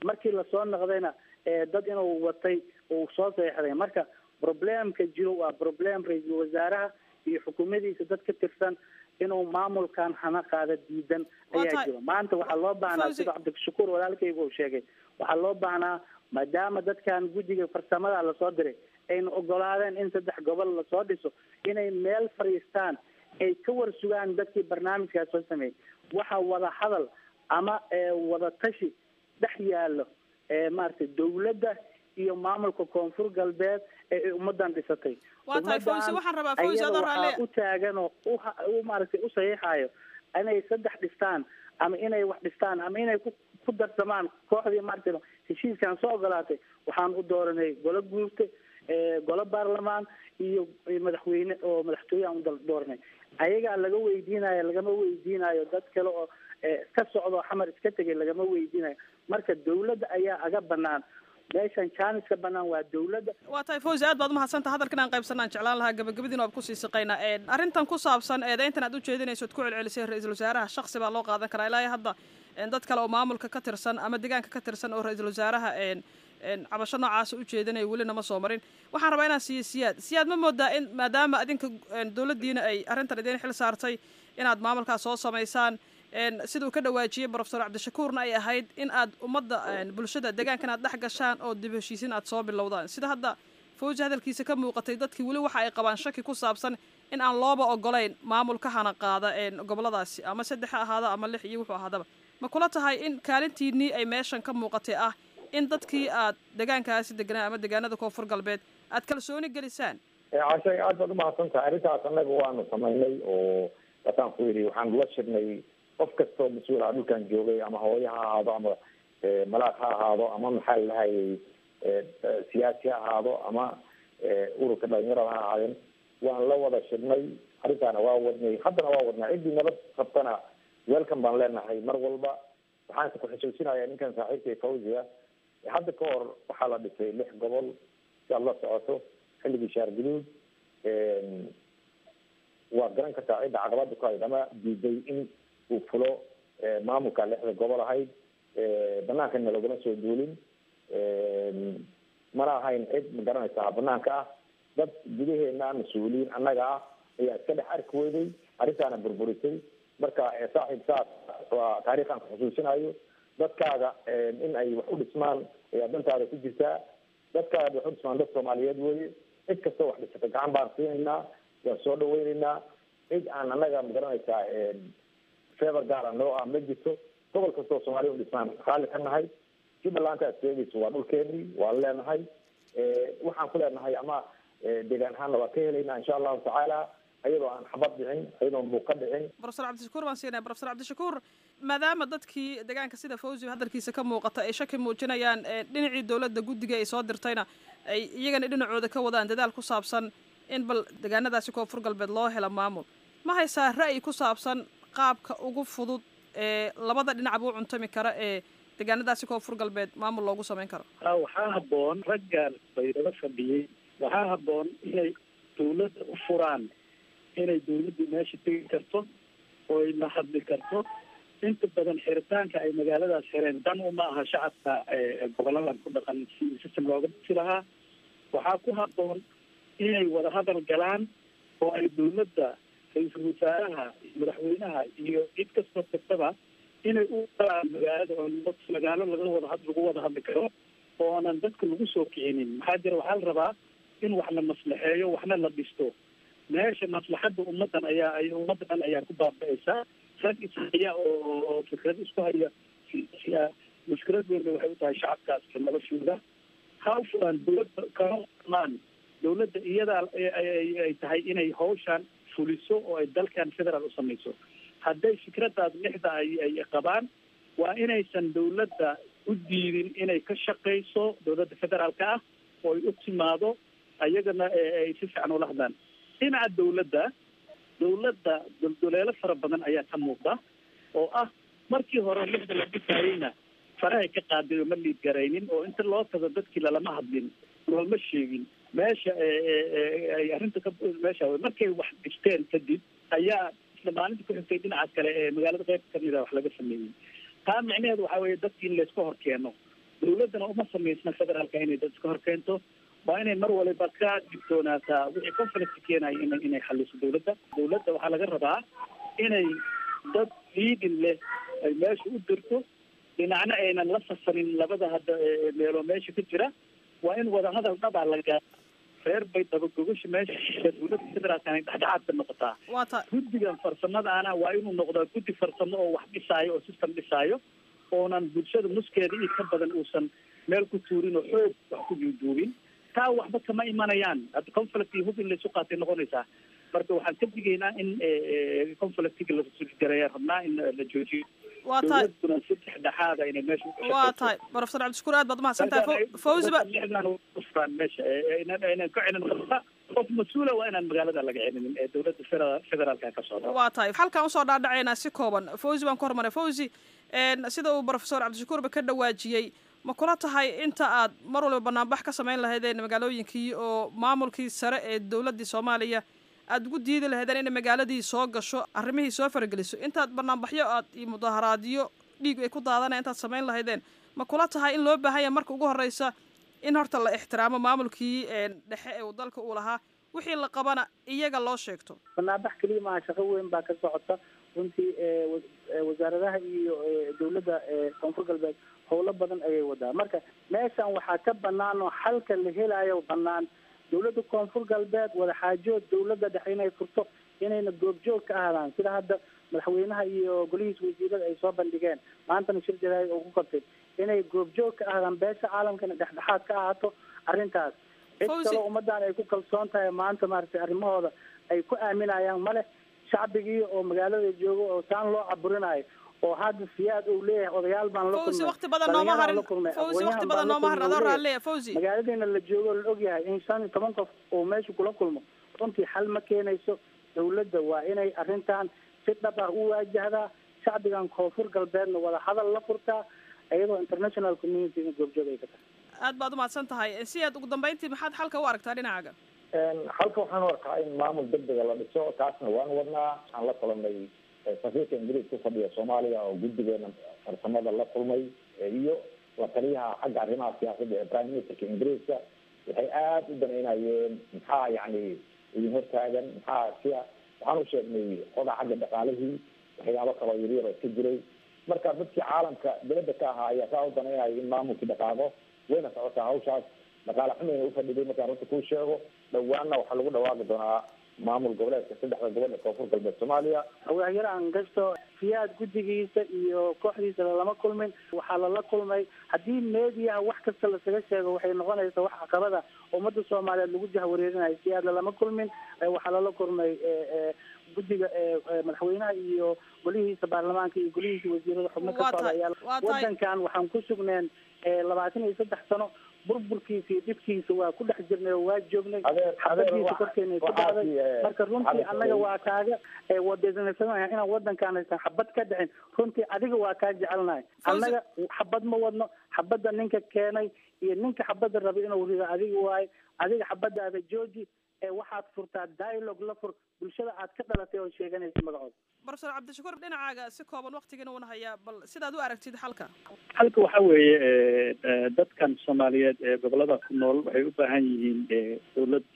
markii lasoo noqdayna dad inuu watay uu soo seexday marka problemka jiro waa problem ra-iisul wasaaraha iyo xukuumadiisa dad ka tirsan inuu maamulkan hana qaada diidan ayaa jiro maanta waxaa loo baahnaa sida cabdishakuur walaalkayga uu sheegay waxaa loo baahnaa maadaama dadkan guddiga farsamada lasoo diray ayna ogolaadeen in saddex gobol lasoo dhiso inay meel fadhiistaan ay ka war sugaan dadkii barnaamijkaas soo sameeyey waxa wada hadal ama wada tashi dhex yaallo maaragtay dawladda iyo maamulka koonfur galbeed ee ummadan dhisatay waa tahay fawzi waxaan rabaa fawzi adoo raalle u taagan oo u maaragtay u saxiixayo inay saddex dhistaan ama inay wax dhistaan ama inay ku ku darsamaan kooxdii maaragtay heshiiskan soo ogolaatay waxaan u dooranay golo guurta golo baarlamaan iyo madaxweyne oo madaxtooye aan u dooranay ayagaa laga weydiinayo lagama weydiinayo dad kale oo iska socdo xamar iska tegay lagama weydiinayo marka dawladda ayaa aga banaan meeshan jaaniska banaan waa dawladda waa tahay fawzi aad baad umahadsanta hadalkan aan qaybsanaan jeclaan lahaa gabagabadiin waab kusii siqaynaa arrintan ku saabsan eedayntan aad ujeedinayso ad ku celcelisay ra-iisul wasaaraha shaksi baa loo qaadan karaa ilaa hadda dad kale oo maamulka ka tirsan ama deegaanka ka tirsan oo ra-iisul wasaaraha cabasho noocaasa ujeedinaya welina ma soo marin waxaan rabaa inaan siiyo siyaad siyaad ma moodaa in maadaama adinka dawladdiina ay arrintan idiin xil saartay inaad maamulkaas soo samaysaan siduu ka dhawaajiyey brofesor cabdishakuurna ay ahayd in aad ummadda bulshada deegaankan aad dhex gashaan oo dib heshiisin aad soo bilowdaan sida hadda fawji hadalkiisa ka muuqatay dadkii weli waxa ay qabaan shaki ku saabsan in aan looba ogolayn maamul ka hana qaada goboladaasi ama saddex ha ahaada ama lix iyo wuxuu ahaadaba ma kula tahay in kaalintiinii ay meeshan ka muuqatay ah in dadkii aad deegaankaasi deganaa ama deegaanada koonfur galbeed aad kalsooni gelisaan cashay aad baad umahadsan tahay arrintaas annaga waanu samaynay oo wataan ku yidhi waxaanu la shirnay qof kastoo mas-uul ah dhulkan joogay ama hooyo ha ahaado ama malaaq ha ahaado ama maxaa lahayay siyaasi ha ahaado ama ururka dhalinyarada ha ahaadeen waan la wada shirnay arrintaana waa wadnay haddana waa wadnaa ciddii nabad qabtana welcome baan leenahay mar walba waxaanse ku xusuusinayaa ninkan saaxiibkay fawziga hadda ka hor waxaa la dhisay lix gobol si aad la socoto xilligii shaar guduud waad garan kartaa cidda caqabada ku hayd ama diiday in uu fulo maamulka lixda gobol ahayd banaankanna laguma soo duulin mana ahayn cid ma garanaysaa banaanka ah dad gudaheena mas-uuliyiin annaga ah ayaa iska dhex arki weyday arrintaana burburisay marka saaxiib saas waa taariikh aan ku xusuusinayo dadkaaga in ay wax u dhismaan ayaa dantaada ku jirtaa dadkaaga wax u dhismaan dad soomaaliyeed weye cid kastoo wax dhisata gacan baan siinaynaa waan soo dhaweynaynaa cid aan annaga ma garanaysaa fever gaara noo ah ma jirto gobol kastoo soomaaliya u dhismaan raalli ka nahay jubbaland aad sheegayso waa dhulkeenii waan leenahay waxaan ku leenahay ama deegaan ahaanna waa ka helaynaa insha allahu tacaala ayadoo aan xabad dhicin ayadoon buuq ka dhicin brofesor cabdishakuur baan siinaya brofesor cabdishakuur maadaama dadkii deegaanka sida fawzi hadalkiisa ka muuqata ay shaki muujinayaan dhinacii dowladda guddiga ay soo dirtayna ay iyagana dhinacooda ka wadaan dadaal ku saabsan in bal deegaanadaasi koonfur galbeed loo helo maamul ma haysaa ra'yi ku saabsan qaabka ugu fudud ee labada dhinacba u cuntami kara ee deegaanadaasi koonfur galbeed maamul loogu samayn karo waxaa habboon raggan baydhabo fadhiyey waxaa habboon inay dawladda u furaan inay dawladdu meesha tegi karto oo ay la hadli karto inta badan xiritaanka ay magaaladaas xireen dan uma aha shacabka goboladan ku dhaqan si system looga dhisi lahaa waxaa ku habboon inay wada hadal galaan oo ay dawladda ra-iisul wasaaraha madaxweynaha iyo cid kastoo kastaba inay u galaan magaalada oo magaalo laga wada lagu wada hadli karo oonan dadka lagu soo kicinin maxaa jira waxaa la rabaa in wax la maslaxeeyo waxna la dhisto meesha maslaxadda ummadan ayaa ay ummadda dhan ayaa ku baaba'aysaa rag ishaya oo oo fikrad isku haya siyaasi ah mushkilad weyn waxay u tahay shacabkaas noloshooda ha u furaan dawladda kama maan dawladda iyadaa ay tahay inay hawshan fuliso oo ay dalkan federaal u samayso hadday fikradaas lixda ay ay qabaan waa inaysan dawladda u diidin inay ka shaqayso dawladda federaalka ah oo ay u timaado ayagana ay si fiican ula hadlaan dhinaca dawladda dawladda doldoleelo fara badan ayaa ka muuqda oo ah markii hore lixda la dhisaayeyna farahay ka qaaday oo ma liid garaynin oo inta loo tago dadkii lalama hadlin looma sheegin meesha ay arrinta ka meesha markay wax dhisteen kadib ayaa isla maalinta ku xigtay dhinacaas kale ee magaalada qeyb kamid a wax laga sameeyey taa micnaheedu waxaa weeye dadki in layska hor keeno dawladdana uma samaysna federaalka inay dad iska hor keento waa inay mar waliba ka digtoonaataa wixii conflict keenaya ina inay xaliso dawladda dawladda waxaa laga rabaa inay dad liidin leh ay meesha u dirto dhinacna aynan la safarin labada hadda meeloo meesha ka jira waa in wadahadal dhabaa la gaara reer bay dabagogasha meesha dawladda federaalka inay dhexdhexaad ka noqotaa waa ta guddigan farsamadaana waa inuu noqdaa guddi farsamo oo wax dhisaayo oo system dhisaayo oonan bulshada nuskeeda iyo ka badan uusan meel ku tuurin oo xoog wax ku duuduubin taa waxba kama imanayaan hadda conflict iyo hub in laysu qaatay noqonaysaa marka waxaan ka digaynaa in conflictiga lagareeya rabnaa in la joojiyo waa tahay dawladuna si dhexdhexaada inay meesha waa tahay professor cabdishakuur aad baad umahadsan tahay fawzi ba ufraan meesha inaan ka celin qabta qof mas-uula waa inaan magaalada laga celinin ee dawladda federa- federaalka ka socda waa tahay halkaan usoo dhaadhacaynaa si kooban fawzi baan ku hormaray fawzi sida uu professor cabdishakuurba ka dhawaajiyey ma kula tahay inta aad mar waliba banaanbax ka samayn lahaydeen magaalooyinkii oo maamulkii sare ee dowladdii soomaaliya aada ugu diidi lahaydeen inay magaaladii soo gasho arrimihii soo farageliso intaad banaanbaxyo aad iyo mudaharaadyo dhiig ay ku daadanaya intaad samayn lahaydeen ma kula tahay in loo baahan yahay marka ugu horreysa in horta la ixtiraamo maamulkii dhexe ee uu dalka uu lahaa wixii la qabana iyaga loo sheegto banaanbax keliya maaha shaqo weyn baa ka socota runtii wasaaradaha iyo dawladda koonfur galbeed howlo badan ayay wadaa marka meeshan waxaa ka banaan oo xalka la helayo banaan dawladda koonfur galbeed wadaxaajood dawladda dhexe inay furto inayna goobjoog ka ahaadaan sida hadda madaxweynaha iyo golihiisa wasiirada ay soo bandhigeen maantana shir jaraa'id oo ku qabtay inay goobjoog ka ahaadaan beesha caalamkana dhexdhexaad ka ahaato arrintaas cid kaloo ummaddan ay ku kalsoon tahay maanta maaragtay arrimahooda ay ku aaminayaan male shacbigii oo magaalada jooga oo saan loo caburinayo oo hadda siyaad uu leeyahay odayaal baan la fawzi kulmay waqti badan nooma harin fawzi waqti badan nooma harin adoo raalleya fawzi magaaladiina la joogo oo la ogyahay in shan iyo toban qof uu meesha kula kulmo runtii xal ma keenayso dawladda waa inay arrintan si dhab ah u waajahdaa shacbigan koonfur galbeedna wada hadal la furtaa iyadoo international community in goobjoog ay ka tahay aad baad umahadsan tahay si aad ugu dambeyntii maxaad xalka u aragtaa dhinacaaga halka waxaan u arkaa in maamul degdega la dhiso taasna waan wadnaa waxaan la kulanay safiirka ingiriis ku fadhiya soomaaliya oo guddigeena farsamada la kulmay iyo la taliyaha xagga arrimaha siyaasadda ee prime ministerka ingiriiska waxay aada u danaynayeen maxaa yani idin hortaagan maxaa sia waxaan u sheegnay qoda xagga dhaqaalihii waxyaabo kaloo yaryar oo iska jiray marka dadkii caalamka dibadda ka ahaa ayaa saa u danaynaya in maamulkii dhaqaaqo wayna socotaa hawshaas dhaqaale xumayna ufadhiday markaan runta kuu sheego dhawaanna waxaa lagu dhawaaqi doonaa maamul goboleedka saddexda gobol ee koonfur galbeed soomaaliya hawaahyaraan gasto siyaad guddigiisa iyo kooxdiisa lalama kulmin waxaa lala kulmay haddii meediyaha wax kasta lasaga sheego waxay noqonaysaa wax caqabada ummadda soomaaliyeed lagu jahwareerinayo siyaad lalama kulmin waxaa lala kulmay guddiga madaxweynaha iyo golihiisa baarlamaanka iyo golihiisa wasiirada xubno ka socda ayaa wadankan waxaan ku sugneen labaatan iyo saddex sano burburkiisa iyo dhibkiisa waa ku dhex jirnay oo waa joognay xabadiisa korkeena ku dhacday marka runtii annaga waa kaaga wadaysanaysanaya inaan wadankaan aysan xabad ka dhicin runtii adiga waa kaa jecelnahay annaga xabad ma wadno xabadda ninka keenay iyo ninka xabadda raba inuu rido adiga waayo adiga xabadaada jooji ee waxaad furtaa dialogue la fur bulshada aad ka dhalatay oo sheeganaysa magacooda professor cabdishakuur dhinacaaga si kooban waqtigiina uuna hayaa bal sidaad u aragtid xalka halka waxa weeye dadkan soomaaliyeed ee gobolada ku nool waxay u baahan yihiin dawlad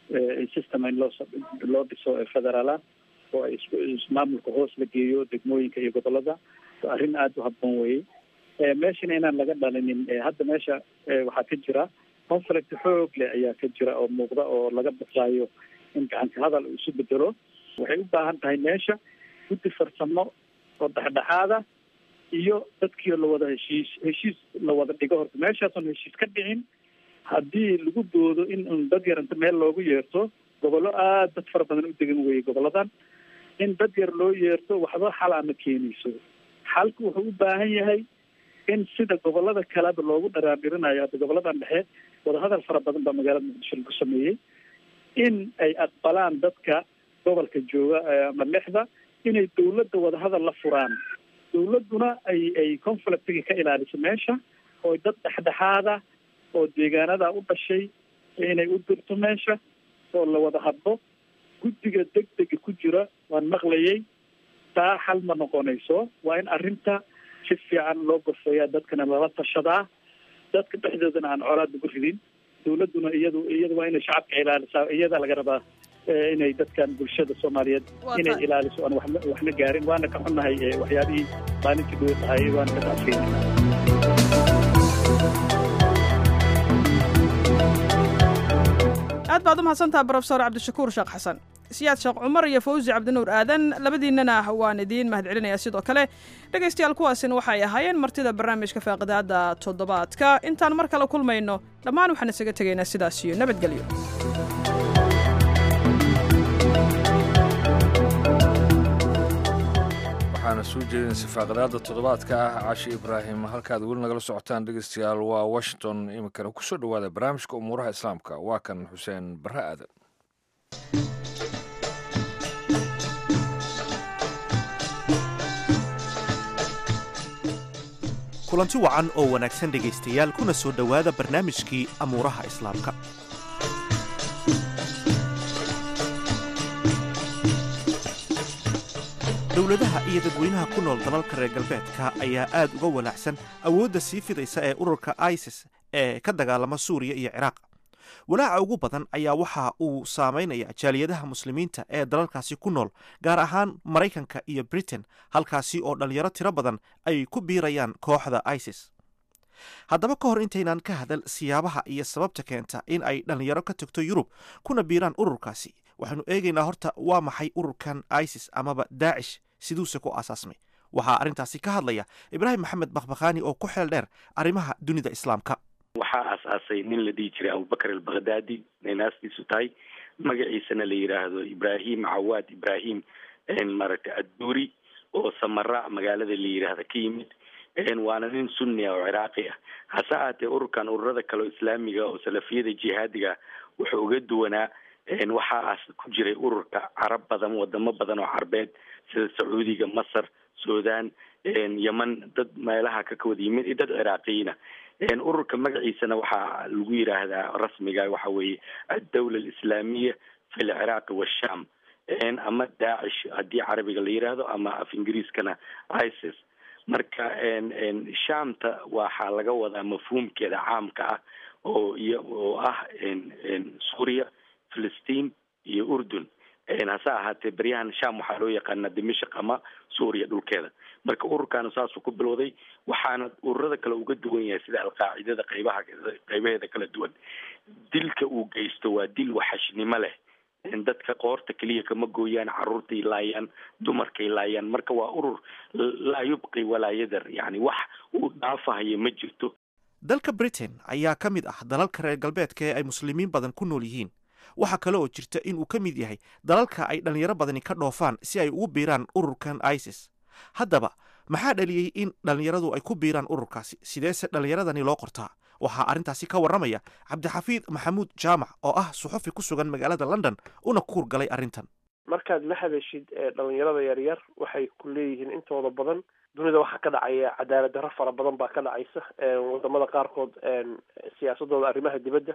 system in loo loo dhiso federaala oo ay ismaamulka hoos la geeyo degmooyinka iyo gobolada arrin aada u habboon weye meeshana inaan laga dhalinin hadda meesha waxaa ka jira conflict xoog leh ayaa ka jira oo muuqda oo laga baqaayo in gacanka hadal uu isu bedelo waxay u baahan tahay meesha guddi farsamo oo dhexdhexaada iyo dadkii lawada heshiis heshiis la wada dhigo horta meeshaasoon heshiis ka dhicin haddii lagu doodo in un dad yar inta meel loogu yeerto gobollo aada dad fara badan u degan weye goboladan in dad yar loo yeerto waxba xal ama keenayso xalku wuxuu u baahan yahay in sida gobolada kaleba loogu dharaandhirinayo hadda goboladan dhexe wadahadal fara badan baa magaalada muqdisho lagu sameeyey in ay aqbalaan dadka gobolka jooga ama lexda inay dawladda wadahadal la furaan dawladduna ay ay conflictiga ka ilaaliso meesha oo dad dhexdhexaada oo deegaanada u dhashay inay u dirto meesha oo la wada hadlo guddiga degdega ku jira waan maqlayay taa xal ma noqonayso waa in arrinta si fiican loo gorfeeyaa dadkana lala tashadaa dadka dhexdoodana aan colaad lagu ridin dawladduna iyadu iyadu waa inay shacabka ilaalisaa iyada laga rabaa inay dadkan bulshada soomaaliyeed inay ilaaliso aan waxna waxna gaarin waana ka xunnahay waxyaabihii maalintii dhowe tahay waana ka taafeynay aad baad u mahadsantaha brofesor cabdishakuur sheekh xasan siyaad sheekh cumar iyo fawsi cabdinuur aadan labadiinnana waan idiin mahadcelinayaa sidoo kale dhegaystayaal kuwaasina waxay ahaayeen martida barnaamijka faaqidaada toddobaadka intaan mar kale kulmayno dhammaan waxaan isaga tegaynaa sidaas iyo nabadgelyo waxaana soo jeedinaysa faaqadaada toddobaadka ah cashi ibraahim halkaad weli nagala socotaan dhegeystayaal waa washington iminkana kusoo dhowaada barnaamijka umuuraha islaamka waa kan xuseen barre aadan kulanti wacan oo wanaagsan dhegaystayaal kuna soo dhowaada barnaamijkii amuuraha islaamka dowladaha iyo dadweynaha ku nool dalalka reer galbeedka ayaa aad uga walaacsan awoodda sii fidaysa ee ururka isis ee ka dagaalama suuriya iyo ciraaq walaaca ugu badan ayaa waxa uu saamaynaya jaaliyadaha muslimiinta ee dalalkaasi ku nool gaar ahaan maraykanka iyo britain halkaasi oo dhallinyaro tiro badan ay ku biirayaan kooxda isis haddaba ka hor intaynaan ka hadal siyaabaha iyo sababta keenta in ay dhallinyaro ka tagto yurub kuna biiraan ururkaasi waxaanu eegaynaa horta waa maxay ururkan isis amaba daacish siduuse ku aasaasmay waxaa arrintaasi ka hadlaya ibraahim maxamed bakhbakhaani oo ku xeel dheer arrimaha dunida islaamka waxaa aasaasay nin la dhihi jiray abubakar albakhdadi inay naastiisu tahay magaciisana la yidhaahdo ibrahim cawaad ibrahim maaragtay adduuri oo samara magaalada la yidhaahda ka yimid waana nin sunni ah oo ciraaqi ah hase ahaatee ururkan ururada kale oo islaamiga oo salafiyada jihaadiga wuxuu uga duwanaa waxaas ku jiray ururka carab badan wadamo badan oo carbeed sida sacuudiga masar sudan yeman dad meelaha ka kawada yimid iyo dad ciraaqiyiina ururka magaciisana waxaa lagu yidhaahdaa rasmiga waxa weeye addawla alislaamiya fi lciraaqi washam ama daacish haddii carabiga la yidhaahdo ama af ingiriiskana isis marka shamta waxaa laga wadaa mafhuumkeeda caamka ah oo iyo oo ah suuriya filistiin iyo urdun hase ahaatee beryahan sham waxaa loo yaqaanaa dimashik ama suuriya dhulkeeda marka ururkaana saasuu ku bilowday waxaana ururada kale uga duwan yahay sida alqaacidada qaybaha qaybaheeda kala duwan dilka uu geysto waa dil waxashnimo leh dadka qoorta keliya kama gooyaan caruurtay laayaan dumarkay laayaan marka waa urur laa yubqi walaa yadar yani wax uu dhaafahayo ma jirto dalka britain ayaa ka mid ah dalalka reer galbeedka ee ay muslimiin badan ku nool yihiin waxaa kale oo jirta in uu ka mid yahay dalalka ay dhallinyaro badani ka dhoofaan si ay ugu biiraan ururkan isis haddaba maxaa dhaliyey in dhallinyaradu ay ku biiraan ururkaasi sideese dhallinyaradani loo qortaa waxaa arrintaasi ka warramaya cabdixafiid maxamuud jaamac oo ah suxufi ku sugan magaalada london una ku hurgalay arrintan markaad la hadashid dhalinyarada yaryar waxay ku leeyihiin intooda badan dunida waxaa ka dhacaya cadaalad darro fara badan baa ka dhacaysa wadamada qaarkood siyaasadooda arrimaha dibadda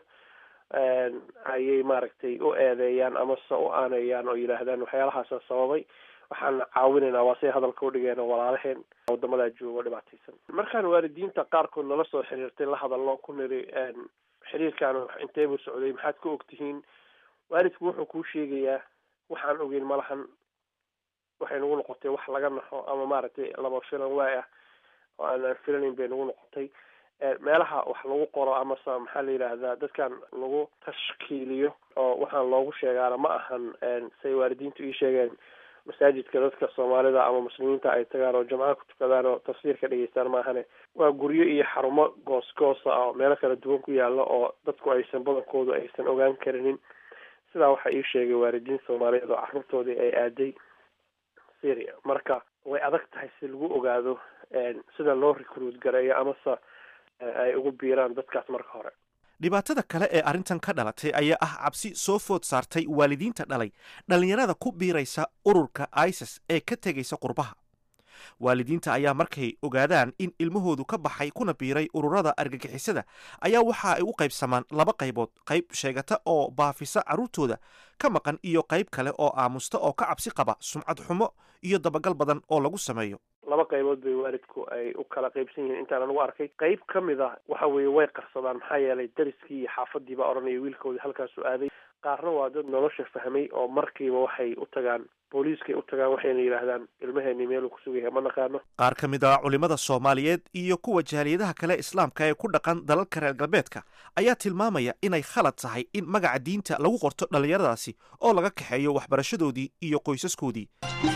ayay maaragtay u eedeeyaan amase u aaneeyaan oo yidhaahdaan waxyaalahaasa sababay waxaan caawinaynaa waa say hadalka udhigeen walaalaheen wadamadaa joogo dhibaataysan markaan waalidiinta qaarkood nala soo xiriirtay la hadalno ku niri xiriirkaan intee buu socday maxaad ka ogtihiin waalidku wuxuu kuu sheegayaa waxaan ogeyn malahan waxay nagu noqotay wax laga naxo ama maaragtay laba filan waay ah oo aanaan filanayn bay nagu noqotay meelaha wax lagu qoro amase maxaa la yidhaahdaa dadkan lagu tashkiiliyo oo waxaan loogu sheegaana ma ahan say waalidiintu ii sheegeen masaajidka dadka soomaalida ama muslimiinta ay tagaan oo jamcaha ku tukadaan oo tafsiirka dhegeystaan maahane waa guryo iyo xarumo goos-goosa oo meelo kala duwan ku yaala oo dadku aysan badankoodu aysan ogaan karinin sidaa waxaa ii sheegay waalidiin soomaaliyeed oo carruurtoodii ay aaday syria marka way adag tahay si lagu ogaado sida loo recruit gareeyo amase ay ugu biiraan dadkaas marka hore dhibaatada kale ee arrintan ka dhalatay ayaa ah cabsi soo food saartay waalidiinta dhalay dhallinyarada ku biiraysa ururka isis ee ka tegaysa qurbaha waalidiinta ayaa markay ogaadaan in ilmahoodu ka baxay kuna biiray ururada argagixisada ayaa waxa ay u qaybsamaan laba qaybood qayb sheegata oo baafisa carruurtooda ka maqan iyo qayb kale oo aamusta oo ka cabsi qaba sumcad xumo iyo dabagal badan oo lagu sameeyo laba qaybood bay waalidku ay u kala qaybsan yihiin intaan anigu arkay qayb ka mid a waxa weeye way qarsadaan maxaa yeelay dariskii iyo xaafadii baa odhanaya wiilkoodii halkaasu aaday qaarna waa dad nolosha fahmay oo markiiba waxay u tagaan booliiskay u tagaan waxayna yidhaahdaan ilmaheeni meeluu ku sugan yahay ma naqaano qaar ka mid ah culimmada soomaaliyeed iyo kuwa jaaliyadaha kale islaamka ee ku dhaqan dalalka reer galbeedka ayaa tilmaamaya inay khalad tahay in magaca diinta lagu qorto dhallinyaradaasi oo laga kaxeeyo waxbarashadoodii iyo qoysaskoodii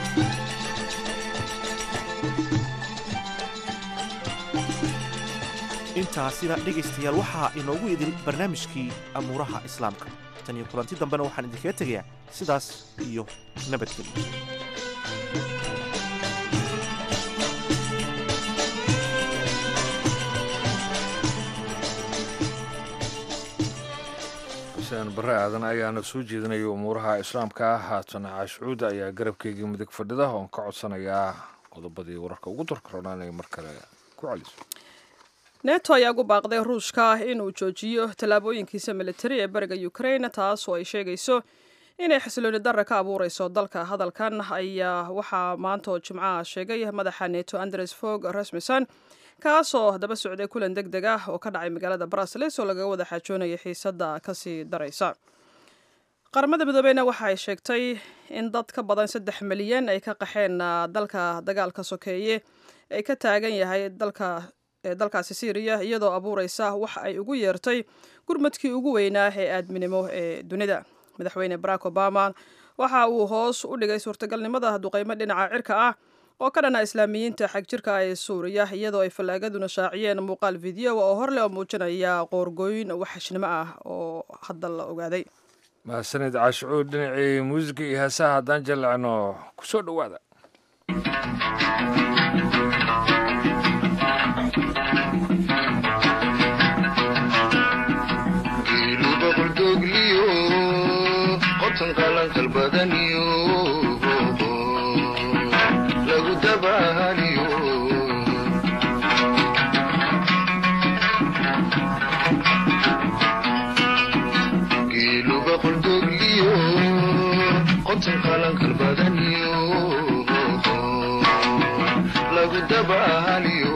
intaasina dhegaystayaal waxaa inoogu idil barnaamijkii amuuraha islaamka tan iyo kulanti dambena waxaan idinkaga tegayaa sidaas iyo nabadgelyo xuseen bare aadan ayaana soo jeedinaya umuuraha islaamka haatan caashucuud ayaa garabkeygii midig fadhida oon ka codsanayaa qodobadii wararka ugu darkaroona inay mar kale ku celiso neto ayaa ugu baaqday ruushka inuu joojiyo tallaabooyinkiisa militari ee bariga ukraine taas oo ay sheegayso inay xasilooni darra ka abuureyso dalka hadalkan ayaa waxaa maanta oo jimcaha sheegay madaxa neto andres fog rasmussen kaasoo daba socday kulan deg deg ah oo ka dhacay magaalada brusels oo lagaga wada xaajoonaya xiisadda kasii daraysa qaramada midoobeyna waxa ay sheegtay in dad ka badan saddex milyan ay ka qaxeen dalka dagaalka sokeeye ay ka taagan yahay dalka dalkaasi syriya iyadoo abuureysa waxa ay ugu yeertay gurmadkii ugu weynaa ee aadminimo ee dunida madaxweyne barack obama waxa uu hoos u dhigay suurtagalnimada duqeymo dhinaca cirka ah oo ka dhana islaamiyiinta xag jirka ee suuriya iyadoo ay fallaagaduna shaaciyeen muuqaal video oo horleh oo muujinaya qoorgooyin waxashnimo ah oo hadda la ogaaday mahadsanid caashucuud dhinacii muusiga iyo heesaha haddaan jallacno ku soo dhowaada lagu dabahaliyo geeluga qoldogliyo qotan qalankal badaniyo lagu dabahaliyo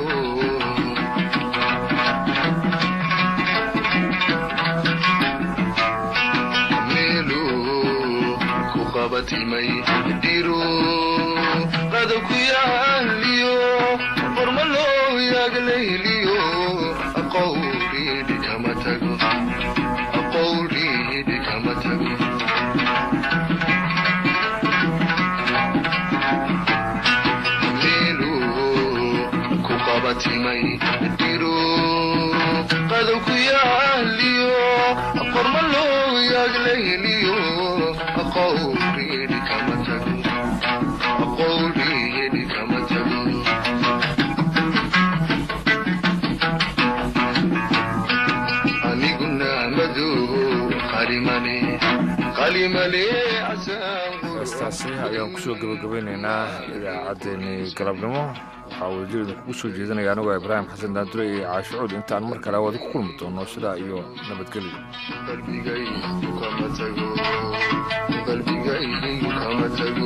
qabatimay dhiro qada ku yaaliyo qorma loo yaaglayliyo qawlidhi kama tago qawlidhi kama tago meelu ku qabatimay dhiro qada ku yaaliyo qorma loo yaaglayliyo qawlidhi kama tago qawlidhi kama tago aniguna madow qalimale qalimale heestaasi ayaan kusoo gebagabeynaynaa idaacaddeenii galabnimo waxaa wadajir idinkugu soo jeedinaya anigoo ibraahim xasan daandure iyo caashucuud intaan mar kale wada ku kulmi doono sidaa iyo nabadgelyo qalbigaygu kama tago qalbigaygu kama tago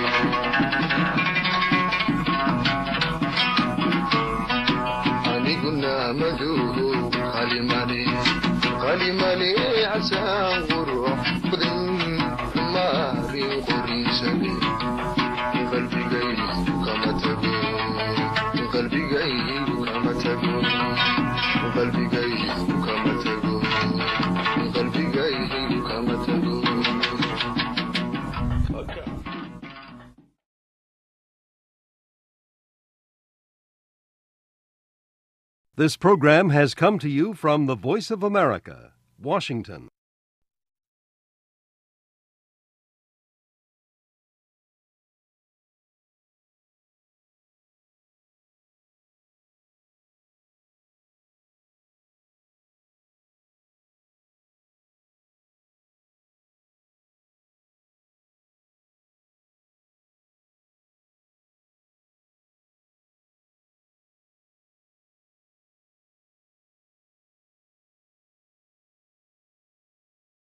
aniguna madow qalimale qalimale casaan qurux badan maari qorinsade qalbigaygu kama tago qalbigaygu kama tago qalbigaygu kama tago qalbigaygu kama tago This program has come to you from the Voice of America, Washington.